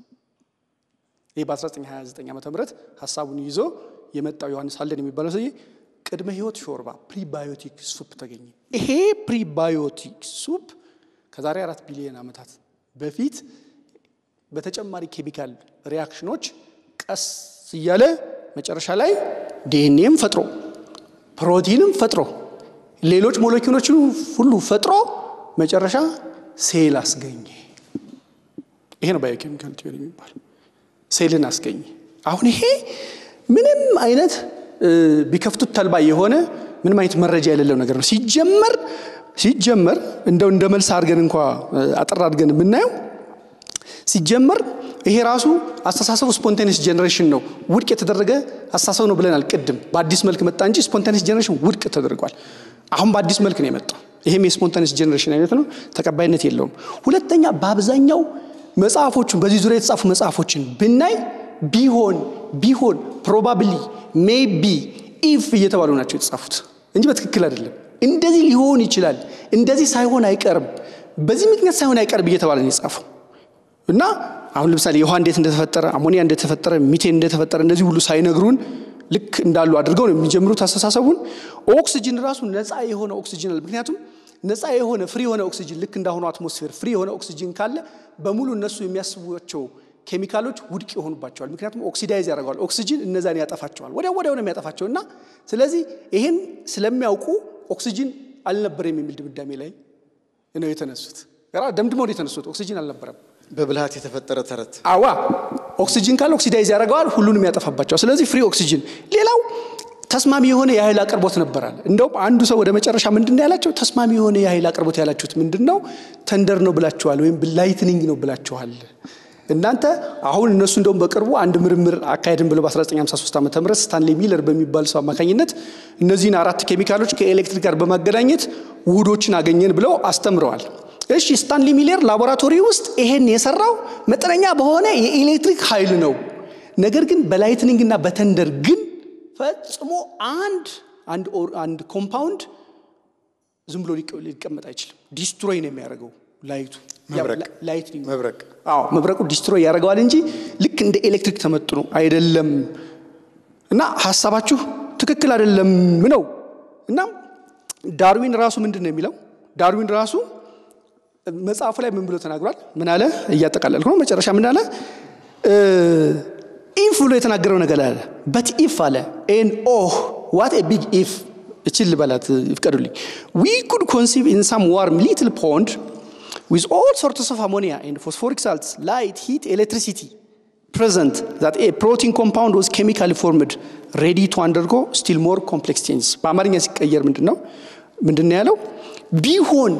ይህ በ1929 ዓ ም ሀሳቡን ይዞ የመጣው ዮሐንስ ሃልደን የሚባለው ሰውዬ ቅድመ ህይወት ሾርባ ፕሪባዮቲክ ሱፕ ተገኘ። ይሄ ፕሪባዮቲክ ሱፕ ከዛሬ አራት ቢሊዮን ዓመታት በፊት በተጨማሪ ኬሚካል ሪያክሽኖች ቀስ እያለ መጨረሻ ላይ ዲኤንኤም ፈጥሮ ፕሮቲንም ፈጥሮ ሌሎች ሞለኪውሎችን ሁሉ ፈጥሮ መጨረሻ ሴል አስገኘ። ይሄ ነው ባዮኬሚካል ቲዮሪ የሚባል ሴልን አስገኘ። አሁን ይሄ ምንም አይነት ቢከፍቱት ተልባ የሆነ ምንም አይነት መረጃ የሌለው ነገር ነው። ሲጀመር ሲጀመር እንደው እንደ መልስ አድርገን እንኳ አጠር አድርገን የምናየው ሲጀመር ይሄ ራሱ አስተሳሰቡ ስፖንቴኒስ ጀኔሬሽን ነው፣ ውድቅ የተደረገ አስተሳሰብ ነው ብለናል። ቅድም በአዲስ መልክ መጣ እንጂ ስፖንቴኒስ ጀኔሬሽን ውድቅ ተደርጓል። አሁን በአዲስ መልክ ነው የመጣው። ይሄም የስፖንቴኒስ ጀኔሬሽን አይነት ነው፣ ተቀባይነት የለውም። ሁለተኛ በአብዛኛው መጽሐፎቹን በዚህ ዙሪያ የተጻፉ መጽሐፎችን ብናይ ቢሆን ቢሆን ፕሮባብሊ ሜቢ ኢፍ እየተባሉ ናቸው የተጻፉት እንጂ በትክክል አይደለም። እንደዚህ ሊሆን ይችላል፣ እንደዚህ ሳይሆን አይቀርም፣ በዚህ ምክንያት ሳይሆን አይቀርም እየተባለ ነው የጻፈው እና አሁን ለምሳሌ የውሃ እንዴት እንደተፈጠረ፣ አሞኒያ እንደተፈጠረ፣ ሚቴን እንደተፈጠረ እንደዚህ ሁሉ ሳይነግሩን ልክ እንዳሉ አድርገው ነው የሚጀምሩት አስተሳሰቡን። ኦክሲጅን ራሱ ነፃ የሆነ ኦክሲጅን አለ። ምክንያቱም ነፃ የሆነ ፍሪ የሆነ ኦክሲጅን ልክ እንዳሁኑ አትሞስፌር ፍሪ የሆነ ኦክሲጅን ካለ በሙሉ እነሱ የሚያስቧቸው ኬሚካሎች ውድቅ ይሆኑባቸዋል። ምክንያቱም ኦክሲዳይዝ ያደርገዋል። ኦክሲጅን እነዛን ያጠፋቸዋል፣ ወዲያው ወዲያው ነው የሚያጠፋቸው። እና ስለዚህ ይህን ስለሚያውቁ ኦክሲጅን አልነበረም የሚል ድምዳሜ ላይ ነው የተነሱት። ደምድመው ነው የተነሱት። ኦክሲጅን አልነበረም። በብልሃት የተፈጠረ ተረት። አዋ ኦክሲጅን ካለ ኦክሲዳይዝ ያደርገዋል፣ ሁሉንም ያጠፋባቸዋል። ስለዚህ ፍሪ ኦክሲጅን። ሌላው ተስማሚ የሆነ የኃይል አቅርቦት ነበራል። እንደውም አንዱ ሰው ወደ መጨረሻ ምንድን ነው ያላቸው? ተስማሚ የሆነ የኃይል አቅርቦት ያላችሁት ምንድን ነው? ተንደር ነው ብላችኋል፣ ወይም ላይትኒንግ ነው ብላችኋል። እናንተ አሁን እነሱ እንደውም በቅርቡ አንድ ምርምር አካሄድን ብለው በ1953 ዓ ም ስታንሌ ሚለር በሚባል ሰው አማካኝነት እነዚህን አራት ኬሚካሎች ከኤሌክትሪክ ጋር በማገናኘት ውህዶችን አገኘን ብለው አስተምረዋል። እሺ ስታንሊ ሚለር ላቦራቶሪ ውስጥ ይሄን የሰራው መጠነኛ በሆነ የኤሌክትሪክ ኃይል ነው። ነገር ግን በላይትኒንግ እና በተንደር ግን ፈጽሞ አንድ አንድ ኮምፓውንድ ዝም ብሎ ሊቀመጥ አይችልም። ዲስትሮይ ነው የሚያደርገው ላይቱ ላይትኒንግ መብረቅ አዎ መብረቁ ዲስትሮይ ያደርገዋል እንጂ ልክ እንደ ኤሌክትሪክ ተመጥኖ አይደለም። እና ሀሳባችሁ ትክክል አይደለም ነው። እና ዳርዊን ራሱ ምንድን ነው የሚለው? ዳርዊን ራሱ መጽሐፉ ላይ ምን ብሎ ተናግሯል? ምን አለ? እያጠቃለልኩ ነው። መጨረሻ ምን አለ? ኢፍ ብሎ የተናገረው ነገር አለ። በት ኢፍ አለ ኤን ኦህ ዋት ኤ ቢግ ኢፍ እችል ልበላት ይፍቀዱልኝ። ዊ ኩድ ኮንሲቭ ኢን ሳም ዋርም ሊትል ፖንድ with all sorts of ammonia and phosphoric salts, light, heat, electricity present, that a protein compound was chemically formed, ready to undergo still more complex changes. በአማርኛ ሲቀየር ምንድን ነው ምንድን ነው ያለው? ቢሆን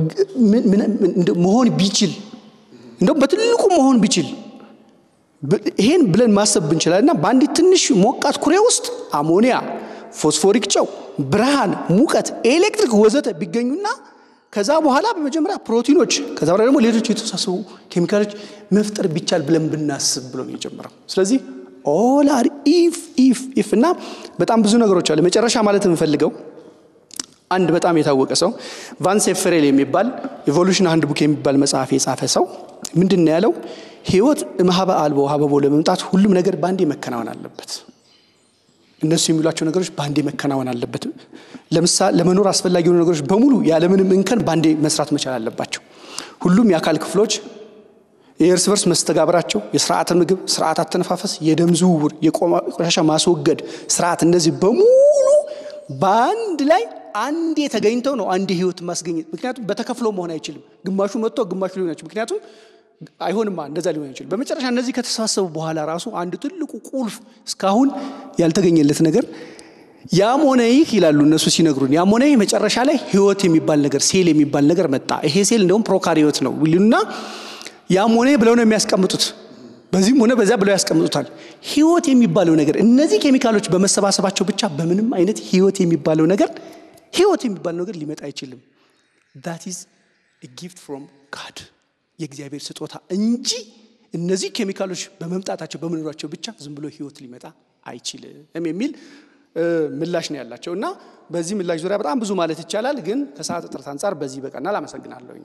መሆን ቢችል እንደውም በትልቁ መሆን ቢችል ይሄን ብለን ማሰብ ብንችላል እና በአንዲት ትንሽ ሞቃት ኩሬ ውስጥ አሞኒያ፣ ፎስፎሪክ ጨው፣ ብርሃን፣ ሙቀት፣ ኤሌክትሪክ ወዘተ ቢገኙና ከዛ በኋላ በመጀመሪያ ፕሮቲኖች ከዛ በኋላ ደግሞ ሌሎች የተወሳሰቡ ኬሚካሎች መፍጠር ቢቻል ብለን ብናስብ ብሎ ነው የጀመረው። ስለዚህ ኦል አር ኢፍ ኢፍ ኢፍ እና በጣም ብዙ ነገሮች አሉ። መጨረሻ ማለት የምፈልገው አንድ በጣም የታወቀ ሰው ቫንሴ ፍሬል የሚባል ኢቮሉሽን አንድ ቡክ የሚባል መጽሐፍ የጻፈ ሰው ምንድን ነው ያለው? ህይወት እምሃበ አልቦ ሀበቦ ለመምጣት ሁሉም ነገር በአንዴ መከናወን አለበት። እነሱ የሚሏቸው ነገሮች በአንዴ መከናወን አለበት። ለምሳሌ ለመኖር አስፈላጊ የሆኑ ነገሮች በሙሉ ያለምንም እንከን በአንዴ መስራት መቻል አለባቸው። ሁሉም የአካል ክፍሎች የእርስ በርስ መስተጋብራቸው፣ የስርዓተ ምግብ፣ ስርዓት አተነፋፈስ፣ የደም ዝውውር፣ የቆሻሻ ማስወገድ ስርዓት፣ እነዚህ በሙሉ በአንድ ላይ አንዴ ተገኝተው ነው አንድ ህይወት ማስገኘት። ምክንያቱም በተከፍሎ መሆን አይችልም። ግማሹ መጥቶ ግማሹ ሊሆን አይችልም። ምክንያቱም አይሆንማ እንደዛ ሊሆን አይችልም። በመጨረሻ እነዚህ ከተሰባሰቡ በኋላ ራሱ አንድ ትልቁ ቁልፍ እስካሁን ያልተገኘለት ነገር ያም ሆነ ይህ ይላሉ እነሱ ሲነግሩን፣ ያም ሆነ ይህ መጨረሻ ላይ ህይወት የሚባል ነገር ሴል የሚባል ነገር መጣ። ይሄ ሴል እንደውም ፕሮካሪዮት ነው ይሉና ያም ሆነ ብለው ነው የሚያስቀምጡት። በዚህም ሆነ በዚያ ብለው ያስቀምጡታል። ህይወት የሚባለው ነገር እነዚህ ኬሚካሎች በመሰባሰባቸው ብቻ በምንም አይነት ህይወት የሚባለው ነገር ህይወት የሚባለው ነገር ሊመጣ አይችልም። ዳት ኢዝ ጊፍት ፍሮም ጋድ የእግዚአብሔር ስጦታ እንጂ እነዚህ ኬሚካሎች በመምጣታቸው በመኖራቸው ብቻ ዝም ብሎ ህይወት ሊመጣ አይችልም የሚል ምላሽ ነው ያላቸው እና በዚህ ምላሽ ዙሪያ በጣም ብዙ ማለት ይቻላል፣ ግን ከሰዓት እጥረት አንጻር በዚህ በቀናል። አመሰግናለሁ።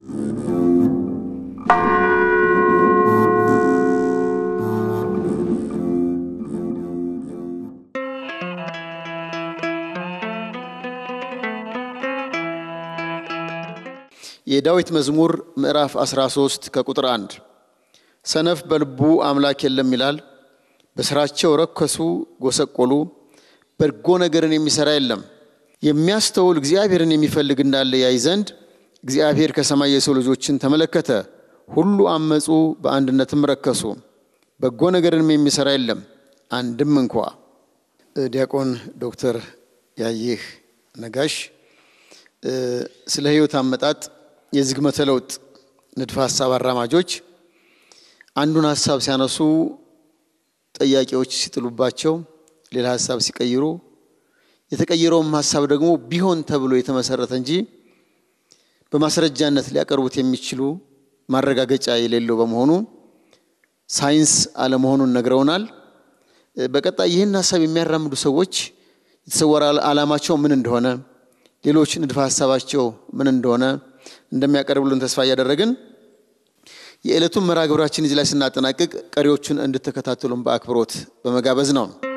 የዳዊት መዝሙር ምዕራፍ 13 ከቁጥር 1 ሰነፍ በልቡ አምላክ የለም ይላል። በስራቸው ረከሱ፣ ጎሰቆሉ፣ በጎ ነገርን የሚሰራ የለም። የሚያስተውል እግዚአብሔርን የሚፈልግ እንዳለ ያይ ዘንድ እግዚአብሔር ከሰማይ የሰው ልጆችን ተመለከተ። ሁሉ አመፁ፣ በአንድነትም ረከሱ፣ በጎ ነገርንም የሚሰራ የለም አንድም እንኳ። ዲያቆን ዶክተር ያየህ ነጋሽ ስለ ህይወት አመጣጥ የዝግመተ ለውጥ ንድፈ ሀሳብ አራማጆች አንዱን ሀሳብ ሲያነሱ ጠያቂዎች ሲጥሉባቸው ሌላ ሀሳብ ሲቀይሩ የተቀየረውም ሀሳብ ደግሞ ቢሆን ተብሎ የተመሰረተ እንጂ በማስረጃነት ሊያቀርቡት የሚችሉ ማረጋገጫ የሌለው በመሆኑ ሳይንስ አለመሆኑን ነግረውናል። በቀጣይ ይህን ሀሳብ የሚያራምዱ ሰዎች የተሰወረ ዓላማቸው ምን እንደሆነ ሌሎች ንድፈ ሀሳባቸው ምን እንደሆነ እንደሚያቀርቡልን ተስፋ እያደረግን የዕለቱን መርሃ ግብራችን እዚህ ላይ ስናጠናቅቅ ቀሪዎቹን እንድትከታተሉን በአክብሮት በመጋበዝ ነው።